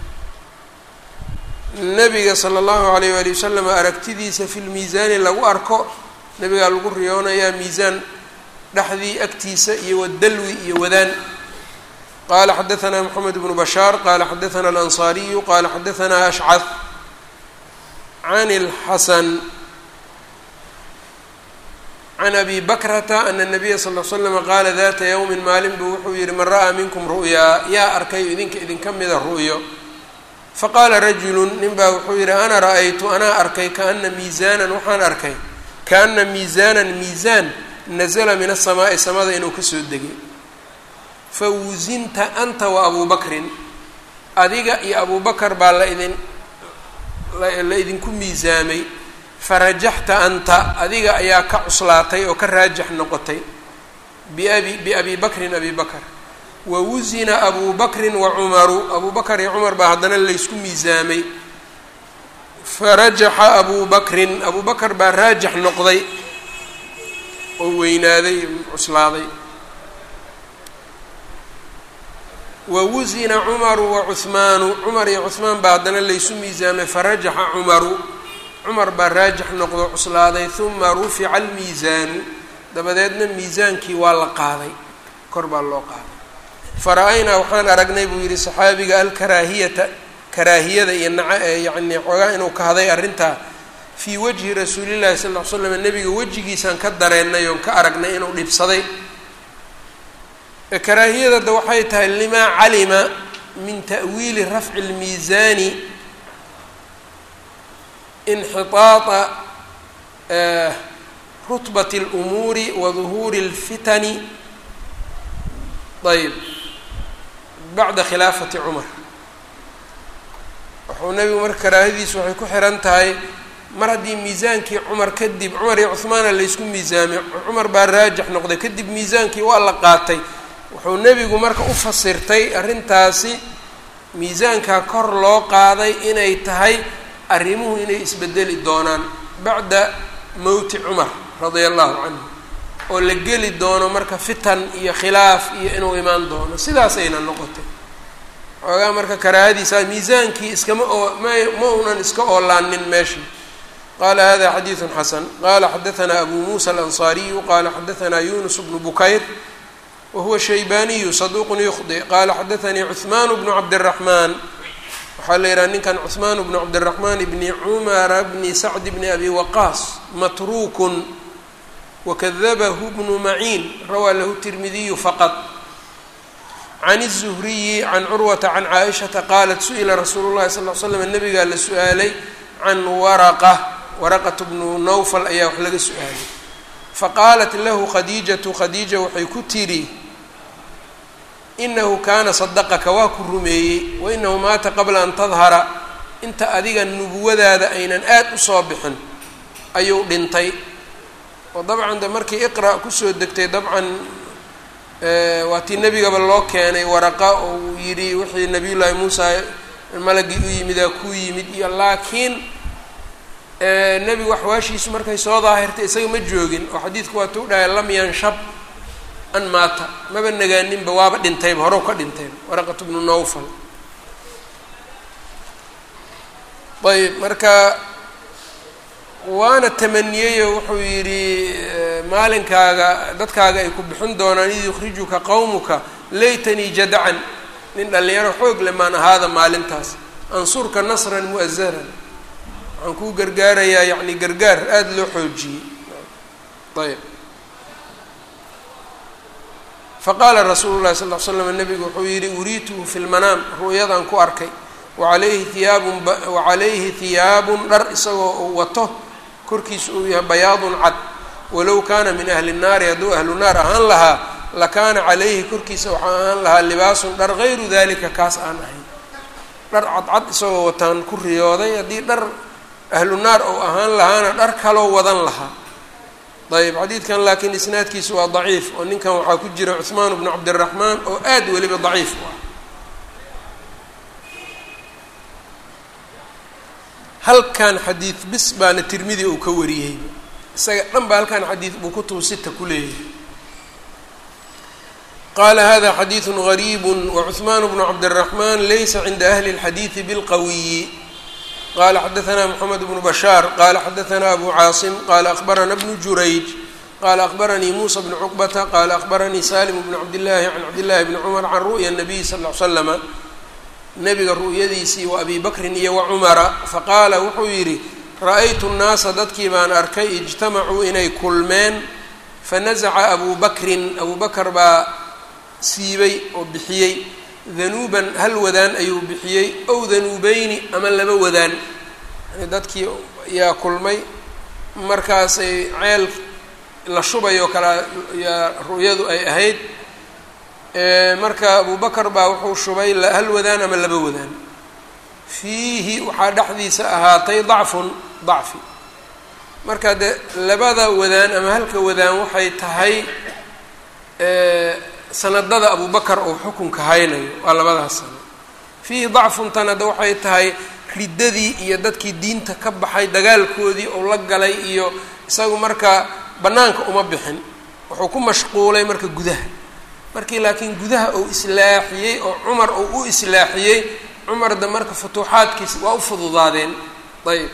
nabiga sala allahu alayh wali wasalam aragtidiisa fi lmiisaani lagu arko nabigaa lagu riyoonayaa miisaan dhexdii agtiisa iyo wadalwi iyo wadaan qala xadaثna mxamed bnu bashaar qala xadaثna alanصariyu qala xadaثna ashcad can اlxasan can abi bakrata ana الnabiya sal l slama qaala data ywmi maalin buu wuxuu yihi man ra'aa minkum ru'yaa yaa arkayo idinka idinka mida ru'yo faqaala rajulu nin baa wuxuu yidhi ana ra-aytu anaa arkay kaana miisaanan waxaan arkay kaana miisaanan miisaan nazala min asamaa'i samada inuu kasoo degay fa wusinta anta wa abuu bakrin adiga iyo abubakar baa la idin la idinku miisaamay farajaxta anta adiga ayaa ka cuslaatay oo ka raajax noqotay biabi biabi bakrin abi bakr wa wusina abu bakrin wa cumaru abu bakar iyo cumar baa haddana laysku miisaamay farajaxa abu bakrin abu bakar baa raajax noqday oo weynaaday cuslaaday wa wusina cumaru wa cuhmaanu cumar iyo cuhmaan baa haddana laysu miisaamay farajaxa cumaru cumar baa raajax noqdo cuslaaday huma rufica almiisaanu dabadeedna miisaankii waa la qaaday kor baa loo qaaday fara-aynaa waxaan aragnay buu yidhi saxaabiga alkaraahiyata karaahiyada iyo naca yacni xoogaa inuu kahday arrintaa fii wajhi rasuulillahi sal ll ly slam nebiga wejigiisaan ka dareennay oon ka aragnay inuu dhibsaday karaahiyadada waxay tahay limaa calima min ta'wiili rafci اlmiisaani inxiطaaطa rutbat اlumuuri wa duhuuri اlfitani ayb bacda khilaafati cumar wuxuu nebigu marka karaahadiisu waxay ku xiran tahay mar haddii miisaankii cumar kadib cumar iyo cuhmaana laysku miisaamay cumar baa raajix noqday kadib miisaankii waa la qaatay wuxuu nebigu marka u fasirtay arrintaasi miisaankaa kor loo qaaday inay tahay arrimuhu inay isbedeli doonaan bacda mowti cumar radia allahu canhu oo la geli doono marka fitan iyo khilaaf iyo inuu imaan doono sidaasayna noqotay xoogaa marka karaahadiisa miisaankii iskama oo ma ma unan iska oolaanin meesha qala hada xadiidu xasan qala xadaanaa abu muusa alanصaariyu qala xadaanaa yunus bnu bukayr wahuwa shaybaniyu saduuqun yukhdi qala xadaanii cuثmaan bnu cabdالraxmaan waxaa la yidhaha ninkan cuثmaan bnu cabdالraxmaan bni cumara bni sacd bni abi waqaas matruukun wakadabahu bnu maciin rawaa lahu tirmidiyu faqad can الzuhriyi can curwata can caaishata qaalat su-ila rasuulu llahi sal l slam nabigaa la su-aalay can waraqa waraqat bnu nawfal ayaa wax laga su-aalay faqaalat lahu khadiijatu khadiija waxay ku tidhi inahu kaana sadaqaka waa ku rumeeyey wa inahu maata qabla an tadhara inta adiga nubuwadaada aynan aad usoo bixin ayuu dhintay oo dabcan de markii iqra' kusoo degtay dabcan waa tii nebigaba loo keenay waraqa oo uu yidhi wixii nabiyullaahi muusa malagii u yimidaa ku yimid iyo laakiin nebigu axwaashiisu markay soo daahirtay isaga ma joogin oo xadiidku waa tuu dhahay lam yanshab an maata maba nagaaninba waaba dhintayba horow ka dhintayba waraqatu bnu nawfal ayb marka waana tamaniyeyo wuxuu yidhi maalinkaaga dadkaaga ay ku bixin doonaan id yukhrijuka qowmuka laytanii jadacan nin dhallinyaro xoog le maan ahaada maalintaas ansurka nasran mu'azaran waxaan kuu gargaarayaa yacni gargaar aada loo xoojiyey ayb faqaala rasuulu llahi sal l slam nabigu wuxuu yidhi uriituhu fi lmanaam ru'yadaan ku arkay wacalayhi hiyaabun wacalayhi hiyaabun dhar isagoo uu wato korkiisa uu yahay bayaadun cad walow kaana min ahli nnaari hadduu ahlu naar ahaan lahaa lakaana calayhi korkiisa waxaa ahaan lahaa libaasun dhar gayru dalika kaas aan ahayn dhar cadcad isagoo wataan ku riyooday haddii dhar ahlu naar ou ahaan lahaana dhar kaloo wadan lahaa ayb xadiidkan laakiin isnaadkiisu waa daciif oo ninkan waxaa ku jira cuثmaan bnu cabdiraxmaan oo aad weliba daciif u ah halkan xadiid bis baana tirmidi uu ka wariyey isaga dhan ba halkan xadiid buu kutubu sita ku leeyahay qala hada xadiiث غarيb وcثman bn cabdالرaحman laysa cinda ahli الxadiiثi bاlqawiyi qala xadaثna mحamed bn bashاar qala xadaثna abu caaصim qala aخbarana bn jurayj qala aخbaranii musa bn cqbata qala aخbaranii salim bn cabdالlahi can cabdالlahi bni cmr can ru'ya الnabiy sal اه l slama nabiga ru'yadiisii wa abi bakrin iyo wa cumara faqaala wuxuu yidhi ra'aytu الnaasa dadkii baan arkay ijtamacuu inay kulmeen fanaزca abu bakrin abu bakr baa siibay oo bixiyey danuuban hal wadaan ayuu bixiyey ow danuubeyni ama laba wadaan yani dadkii yaa kulmay markaasay ceel la shubay oo kale yaa ru'yadu ay ahayd marka abu bakar baa wuxuu shubay hal wadaan ama laba wadaan fiihi waxaa dhexdiisa ahaatay dacfun dacfi marka de labada wadaan ama halka wadaan waxay tahay sanadada abu bakar uu xukunka haynayo waa labadaas sano fiihi dacfuntan hadda waxay tahay riddadii iyo dadkii diinta ka baxay dagaalkoodii uu la galay iyo isagu marka bannaanka uma bixin wuxuu ku mashquulay marka gudaha markii laakiin gudaha uu islaaxiyey oo cumar uu u islaaxiyey cumarda marka futuuxaadkiisa waa u fududaadeen ayb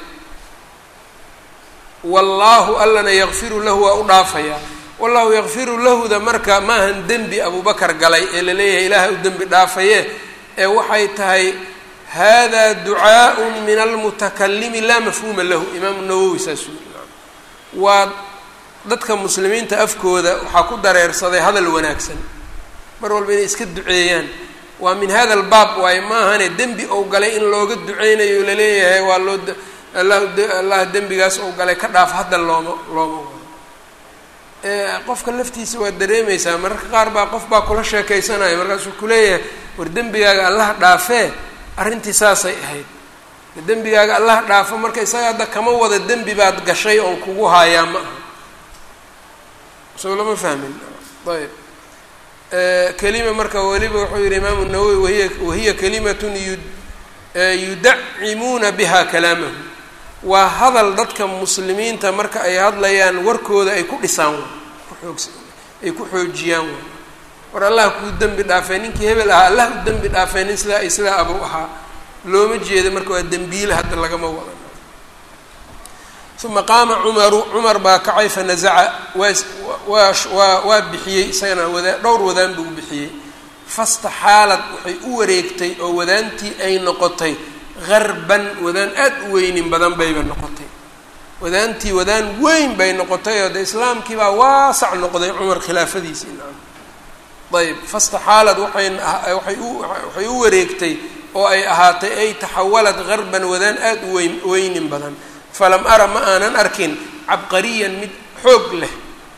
wallaahu allana yakfiru lahu waa u dhaafayaa wallahu yakfiru lahuda marka maahan dembi abubakar galay ee la leeyahay ilaaha u dembi dhaafaye ee waxay tahay hada ducaaء min almutakalimi laa mafhuuma lahu imaamu nawowi saasuu waa dadka muslimiinta afkooda waxaa ku dareersaday hadal wanaagsan mar walba inay iska duceeyaan waa min hada albaab waayo maahane dembi ou galay in looga duceynayo laleeyahay waa loo allah dembigaas ou galay ka dhaaf hadda looma looma wado qofka laftiisa waa dareemaysaa mararka qaar baa qof baa kula sheekaysanaya markaasuu kuleeyahay war dembigaaga allaha dhaafee arrintii saasay ahayd dembigaaga allaha dhaafo marka isaga hadda kama wada dembi baad gashay oon kugu haayaa ma aha soo lama fahmin ayb kelima marka weliba wuxuu yihi imaamu nawowi wahiya wahiya kalimatun yu yudacimuuna biha kalaamahu waa hadal dadka muslimiinta marka ay hadlayaan warkooda ay ku dhisaan kuoog ay ku xoojiyaan way war allah kuu dembi dhaafay ninkii hebel ahaa allah u dembi dhaafay nin sidaa ay sidaa abuu ahaa looma jeeda marka waa dembiile hadda lagama wadan uma qaama cumaru cumar baa kacay fanazaca waa waa waa waa bixiyey isagana wadaa dhowr wadaan buu bixiyey fastaxaalad waxay u wareegtay oo wadaantii ay noqotay harban wadaan aad u weynin badan bayba noqotay wadaantii wadaan weyn bay noqotay oo de islaamkii baa waasac noqday cumar khilaafadiisii naam ayb fastaxaalad waxay waay u waxay u wareegtay oo ay ahaatay ay taxawalad harban wadaan aad u weyn weynin badan falam ara ma aanan arkin cabqariyan mid xoog leh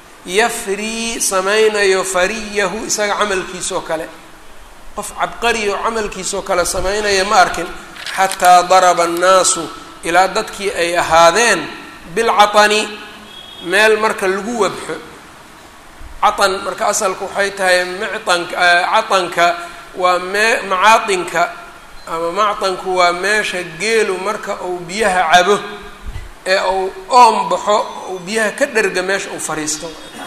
yafrii samaynayo fariyahu isaga camalkiisoo kale qof cabqariyo camalkiisoo kale samaynaya ma arkin xataa daraba annaasu ilaa dadkii ay ahaadeen bilcatani meel marka lagu wabxo catan marka asalku waxay tahay mictanka catanka waa mee macaatinka ama mactanku waa meesha geelu marka uu biyaha cabo ee uu oom baxo uu biyaha ka dherga meesha uu fariisto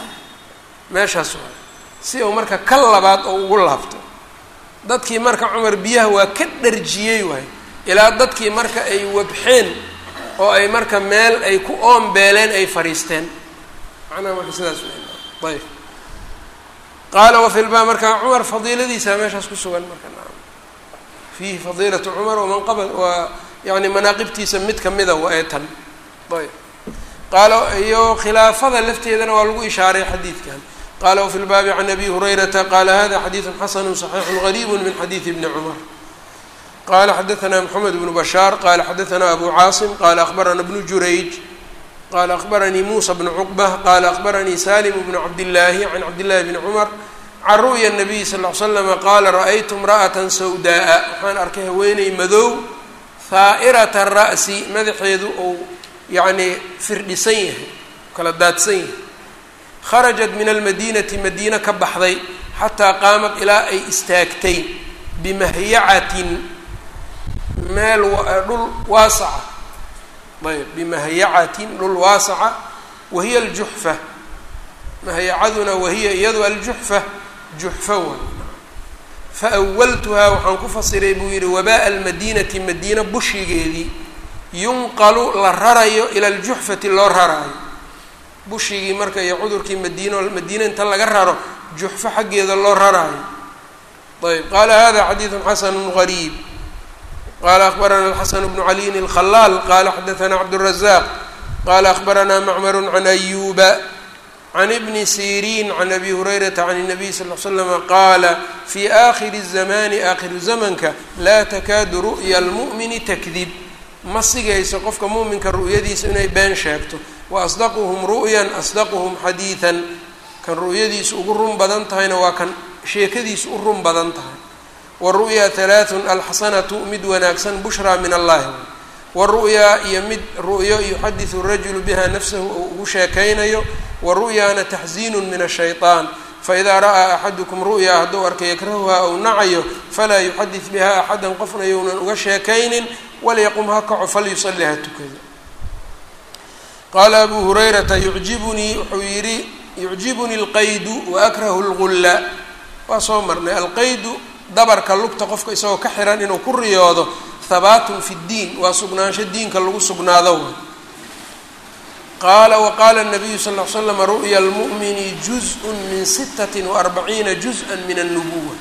meeshaas waa si uu marka ka labaad oo ugu laabto dadkii marka cumar biyaha waa ka dharjiyey waay ilaa dadkii marka ay wabxeen oo ay marka meel ay ku oombeeleen ay fariisteen macnaha marka sidaas w ayb qaala wafi lba marka cumar fadiiladiisa meeshaas ku sugan marka naam fiihi fadiilatu cumar wamanqaba waa yani manaaqibtiisa mid kamida waa ee tan ayb qaala iyo khilaafada lafteedana waa lagu ishaaray xadiidkan qala wfi lbaabi can abi hurayrata qala hada xadiidu xasanu صaxiixu gariib min xadiidi bni cumar qala xadaثna mxamed bnu bashaar qala xadaثna abu caasim qala akhbarana bnu jurayj qala akhbaranii musa bnu cuqbة qala akhbaranii salim bnu cabdillaahi can cabdillahi bni cumar can ru'ya الnabiy sal ly slama qala ra'aytu imra'ata sawdaءa waxaan arkay haweeney madow haa'irata ra'si madaxeedu ou yacni firdhisan yahay kala daadsan yahay kharajat min almadiinati madiina ka baxday xataa qaamad ilaa ay istaagtay bimahyacatin meel dhul waasaca ayb bimahyacatin dhul waasaca wahiya aljuxfa mahyacaduna wahiya iyadu aljuxfa juxfa way faawaltuhaa waxaan ku fasiray buu yihi wabaa'a almadiinati madiina bushigeedii yunqalu la rarayo ila aljuxfati loo raraayo bushigii marka iyo cudurkii madiino madiina inta laga raro juxfo xaggeeda loo raraayo ayb qaala hada xadiidu xasanu gariib qala akhbarana alxasan bnu caliyin alkhalaal qala xadaثna cabdالrazaq qala akhbarana macmaru can ayuba can ibni siriin can abi hurayrata can الnabiy sal l slama qaala fi akhiri الzamani aakhiru zamanka laa takaadu ru'ya اlmu'mini takdib ma sigayso qofka mu'minka ru'yadiisa inay been sheegto waasdaquhum ru'yan asdaquhum xadiidan kan ru'yadiisu ugu run badan tahayna waa kan sheekadiisu u run badan tahay waru'ya halaathun alxasanatu mid wanaagsan bushraa min allahi waru'yaa iyo mid ru'yo yuxadisu rajulu biha nafsahu ou ugu sheekaynayo waru'yaana taxziinun min ashayطaan faidaa ra'aa axadukum ru'yaa hadduu arka yakrahuha ou nacayo falaa yuxadis biha axadan qofna younan uga sheekaynin walyaqum ha kaco falyusalli ha tukado qaala abu hurayrata yucjibunii wuxuu yidhi yucjibunii alqaydu waakrahu lgulla waa soo marnay alqaydu dabarka lugta qofka isagoo ka xiran inuu ku riyoodo habaatun fi ddiin waa sugnaansho diinka lagu sugnaado qaala waqaala nabiyu sal l slam ru'ya lmu'mini juz-un min sittati waarbaciina juz-a min annubuwa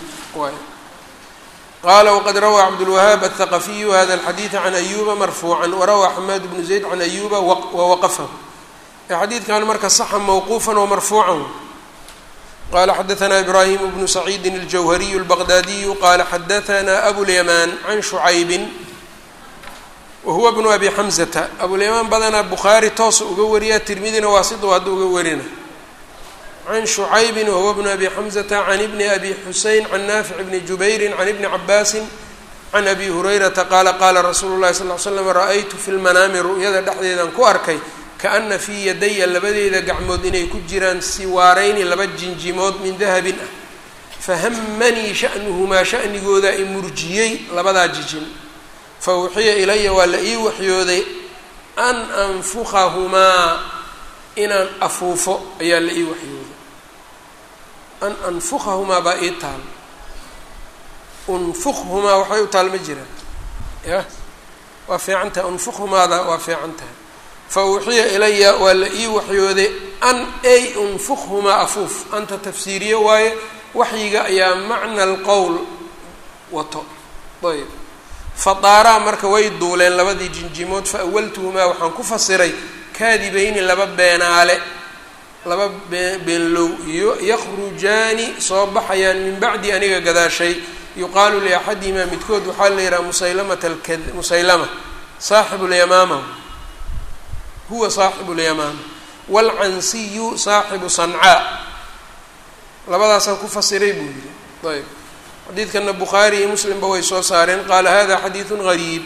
qala wqad rawaa cabdulwahaab aلthaqafiyu hada alxadiida can ayuba marfuucan warawaa xamaad bnu zayd can ayuba wawaqafahu xadiidkan marka saxa mawquufan wamarfuucan qala xadaثna ibrahim bnu saciidi اljawhariyu اlbaqdaadiyu qala xadaثna abulyamaan can shucaybin wahuwa bnu abi xamzata abulyamaan badanaa bukhaari toosa uga wariya tirmidina waa siduu hadda uga warina can shucaybin wahuwa bnu abi xamzata can ibni abi xusein can naafic bni jubayrin can ibni cabaasin can abi hurayrata qaala qaala rasuulu llahi sal l slam ra-aytu fi lmanaami ru'yada dhexdeedan ku arkay kaana fii yadaya labadeeda gacmood inay ku jiraan siwaarayni laba jinjimood min dahabin ah fahamanii sha'nuhumaa sha'nigooda i murjiyey labadaa jijin fa uxiya ilaya waa la ii waxyooday an anfukahumaa inaan afuufo ayaa la ii waxyooday an anfukahumaa baa ii taal unfukhumaa waxbay u taal ma jiraan ya waa fiican tahay unfukhumaada waa fiican tahay fa uxiya ilaya waa la ii waxyooday an ay unfukhumaa afuuf anta tafsiiriye waaye waxyiga ayaa macna alqowl wato ayb fadaaraa marka way duuleen labadii jinjimood fa awaltuhumaa waxaan ku fasiray kaadibayni laba beenaale laba bee beenlow iyo yakhrujaani soo baxayaan min bacdi aniga gadaashay yuqaalu liaxadihimaa midkood waxaa la yidhaha musaylamata alka musaylama saaxibu lyamaama huwa saaxibu lyamaama waalcansiyu saaxibu sancaa labadaasaan ku fasiray buu yidhi ayb xadiidkana bukhaari iyo muslimba way soo saareen qaala hada xadiidu gariib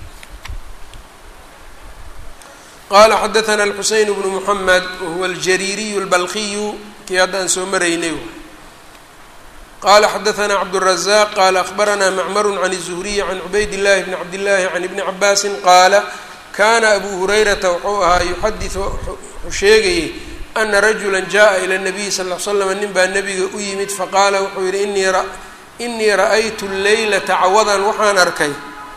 qala xadaثna الxuseyn bnu mحamed wahuwa اljariiriyu اlbalkiyu kii hadda aan soo maraynay qala xadaثna cabdالrazaq qala akhbarana macmar can الzuhriyi can cubayd الlahi bni cabd الlahi can ibni cabaasi qaala kana abu hurayrata wuxuu ahaa yuxadiث wuxuu sheegayey ana rajula jaءa ilى الnabiyi sal ly slam nin baa nebiga u yimid faqaala wuxuu yihi inii ra'aytu leylata cawadan waxaan arkay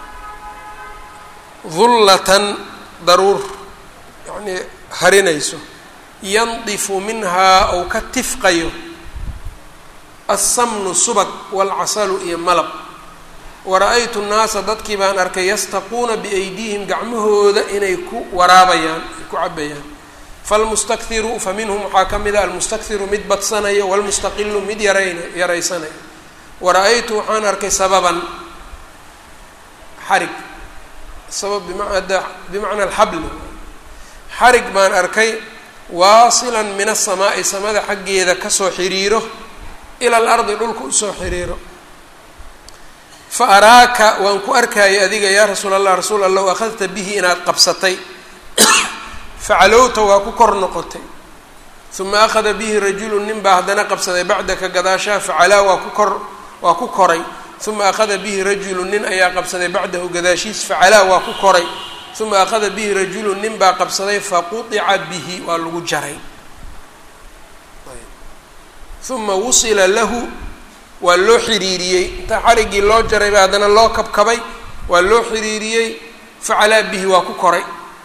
dullatan daruur yacnii harinayso yandifu minhaa ou ka tifqayo alsamnu subag waalcasalu iyo malab wara-aytu nnaasa dadkii baan arkay yastaquuna biaydihim gacmahooda inay ku waraabayaan ay ku cabayaan falmustakthiru fa minhum waxaa ka mid a almustakthiru mid badsanayo walmustaqilu mid yarayna yaraysanayo wara-aytu waxaan arkay sababan xarig sabab bimada bimacna alxabl xarig baan arkay waasilan min asamaa'i samada xaggeeda kasoo xiriiro ila alardi dhulka usoo xiriiro fa araaka waan ku arkayay adiga yaa rasuul allah rasuul allah w akhadta bihi inaad qabsatay facalowta waa ku kor noqotay uma akhada bihi rajulu nin baa haddana qabsaday bacdaka gadaashaha facalaa waa ku kor waa ku koray uma akhada bihi rajulu nin ayaa qabsaday bacdahu gadaashiis facalaa waa ku koray uma akhada bihi rajulu nin baa qabsaday faquطica bihi waa lagu jaray uma wusila lahu waa loo xiriiriyey inta xariggii loo jaray ba haddana loo kabkabay waa loo xiriiriyey facalaa bihi waa ku koray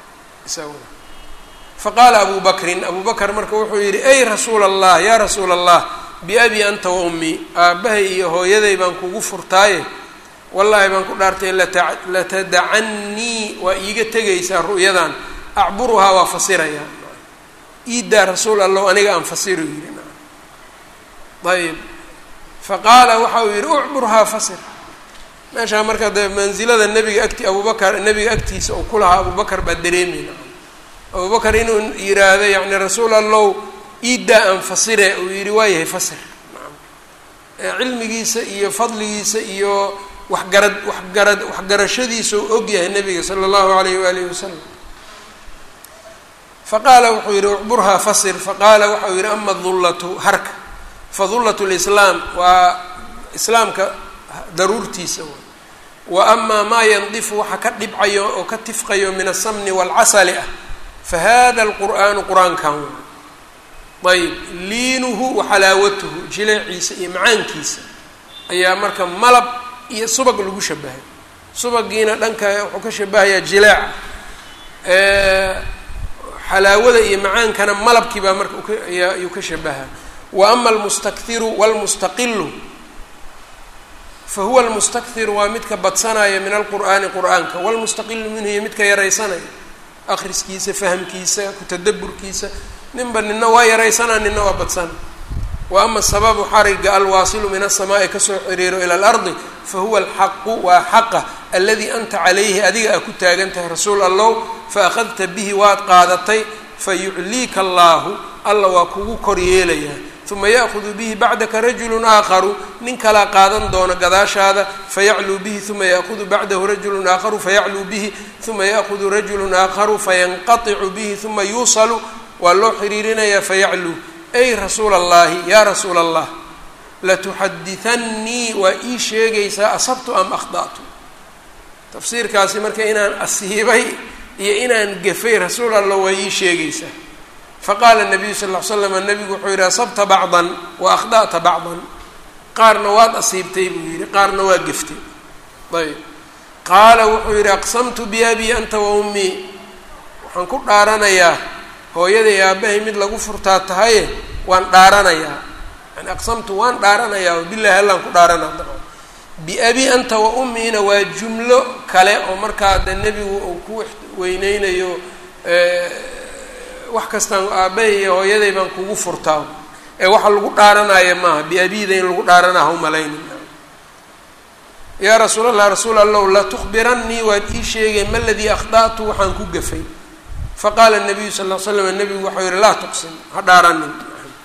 faqaala abu bakrin abu bakr marka wuxuu yidhi ey rasuula allah yaa rasuula allah biabi anta wa ummii aabbahay iyo hooyaday baan kugu furtaaye wallaahi baan ku dhaartay latadacannii waa iiga tegaysaa ru'yadan acburuhaa waa fasirayaa iidaa rasuul allow aniga aan fasiru yidhi ayb faqaala waxa uu yidhi ucburhaa fasir meeshaa marka dee mansilada nebiga agti abubakar nebiga agtiisa uu ku lahaa abubakar baa dareemayna abubakar inuu yidhaahdo yacni rasuul allow iidaa aan fasire uu yidhi waa yahay fasir cilmigiisa iyo fadligiisa iyo waxgarad waxgarad waxgarashadiisa u og yahay nabiga sala allahu alayh waalihi wasalam faqaala wuxuu yihi ucburhaa fasir faqaala waxau yihi ama dullatu harka fadullatu lislaam waa islaamka daruurtiisa wa amaa maa yandifu waxa ka dhibcayo oo ka tifqayo min asamni waalcasali ah fa hada alqur'aanu qur-aankan ayb liinuhu wa xalaawatuhu jileeciisa iyo macaankiisa ayaa marka malab iyo subag lagu shabahay subagiina dhanka wuxuu ka shabahayaa jileeca xalaawada iyo macaankana malabkii baa marka ayuu ka shabahaa wa ama almustakhiru walmustaqilu fa huwa almustakhiru waa midka badsanaya min alqur'aani qur'aanka walmustaqilu minhu iyo midka yaraysanaya akhriskiisa fahamkiisa kutadaburkiisa ninba nina waa yaraysanaa nina waa badsana wa ama sababu xariga alwaasilu min asamaa'i kasoo xiriiro ila alardi fa huwa alxaqu waa xaqa aladii anta calayhi adiga aa ku taagan tahay rasuul allow fa akhadta bihi waad qaadatay fa yucliika allaahu alla waa kugu kor yeelayaa uma ya'hudu bihi bacdaka rajulun aakharu nin kalaa qaadan doona gadaashaada fayacluu bihi uma ya'hudu bacdahu rajulun aakharu fayacluu bihi uma ya'hudu rajulun aakharu fayanqaticu bihi uma yuusalu waa loo xiriirinayaa fayacluu ay rasuula allahi yaa rasuula allah latuxaditannii waa ii sheegaysaa asabtu am akhda'tu tafsiirkaasi marka inaan asiibay iyo inaan gafay rasuul allah waa ii sheegaysaa faqaala nabiyu sal ll ly slam nabigu wuxuu yidhi asabta bacdan wa akhda'ta bacdan qaarna waad asiibtay buu yidhi qaarna waa geftay ayb qaala wuxuu yidhi aqsamtu biabii anta wa ummii waxaan ku dhaaranayaa hooyaday aabbahay mid lagu furtaa tahaye waan dhaaranayaa yani aqsamtu waan dhaaranayaa bilahi allaan ku dhaaranaa dabcan biabi anta wa ummiina waa jumlo kale oo markaa de nebigu uu ku weyneynayo wax kastaan aabbahay iyo hooyaday baan kugu furtaa ee waxa lagu dhaaranaya maaha biabiida in lagu dhaaranaha umalayni yaa rasuul allah rasuul allow latukhbirannii waad ii sheegay ma ladii akhda'tu waxaan ku gafay faqaala nabiyu sal l slam nabigu waxau yihi laa tuqsim ha dhaaranin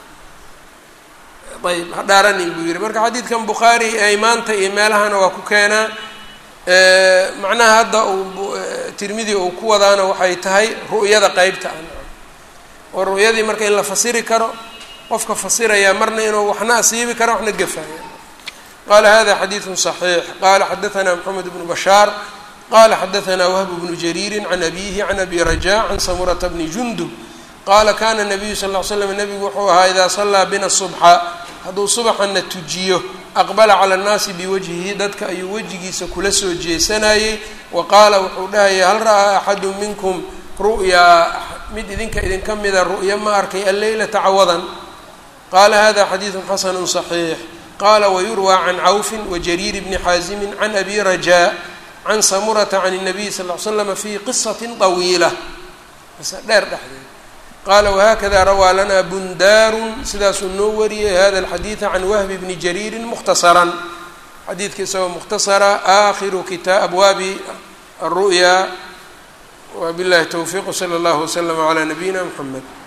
ayb ha dhaaranin buu yihi marka xadiidkan bukhaari aymaanta iyo meelahana waa ku keenaa macnaha hadda uu tirmidi uu ku wadaana waxay tahay ru'yada qeybta ah oo ru'yadii marka in la fasiri karo qofka fasiraya marna inuu waxna asiibi karo waxna gafaya qala hada xadiidu صaxiix qala xadaثna mxamed bnu bashaar qala xadaثna whb bnu jariiri can abihi can abi raja can samurata bni jundub qala kana nabiyu sal ly slam nabigu wuxuu ahaa idaa salaa bina subxa hadduu subaxana tujiyo aqbala cala annaasi biwajhihi dadka ayuu wejigiisa kula soo jeesanayey wa qaala wuxuu dhahaya hal ra'aa axadu minkum ru'yaa mid idinka idinka mida ru'ya ma arkay alleylata cawadan qala hada xadiidu xasanu صaxiix qala wayurwى can cawfi wajariir bni xaazimi can abi raja can samurata can الnabiy sal ly slama fi qisati طawiila qisa dheer dhexdeed qala whakada rawaa lana bundaaru sidaasuu noo wariyey hada alxadiida can wahbi bni jariiri mukhtasaran xadiidka isagoo mukhtasara aakhiru kita abwaabi aلru'ya wabillahi towfiiq wslى اllah wslm عlى nabiyina mxamed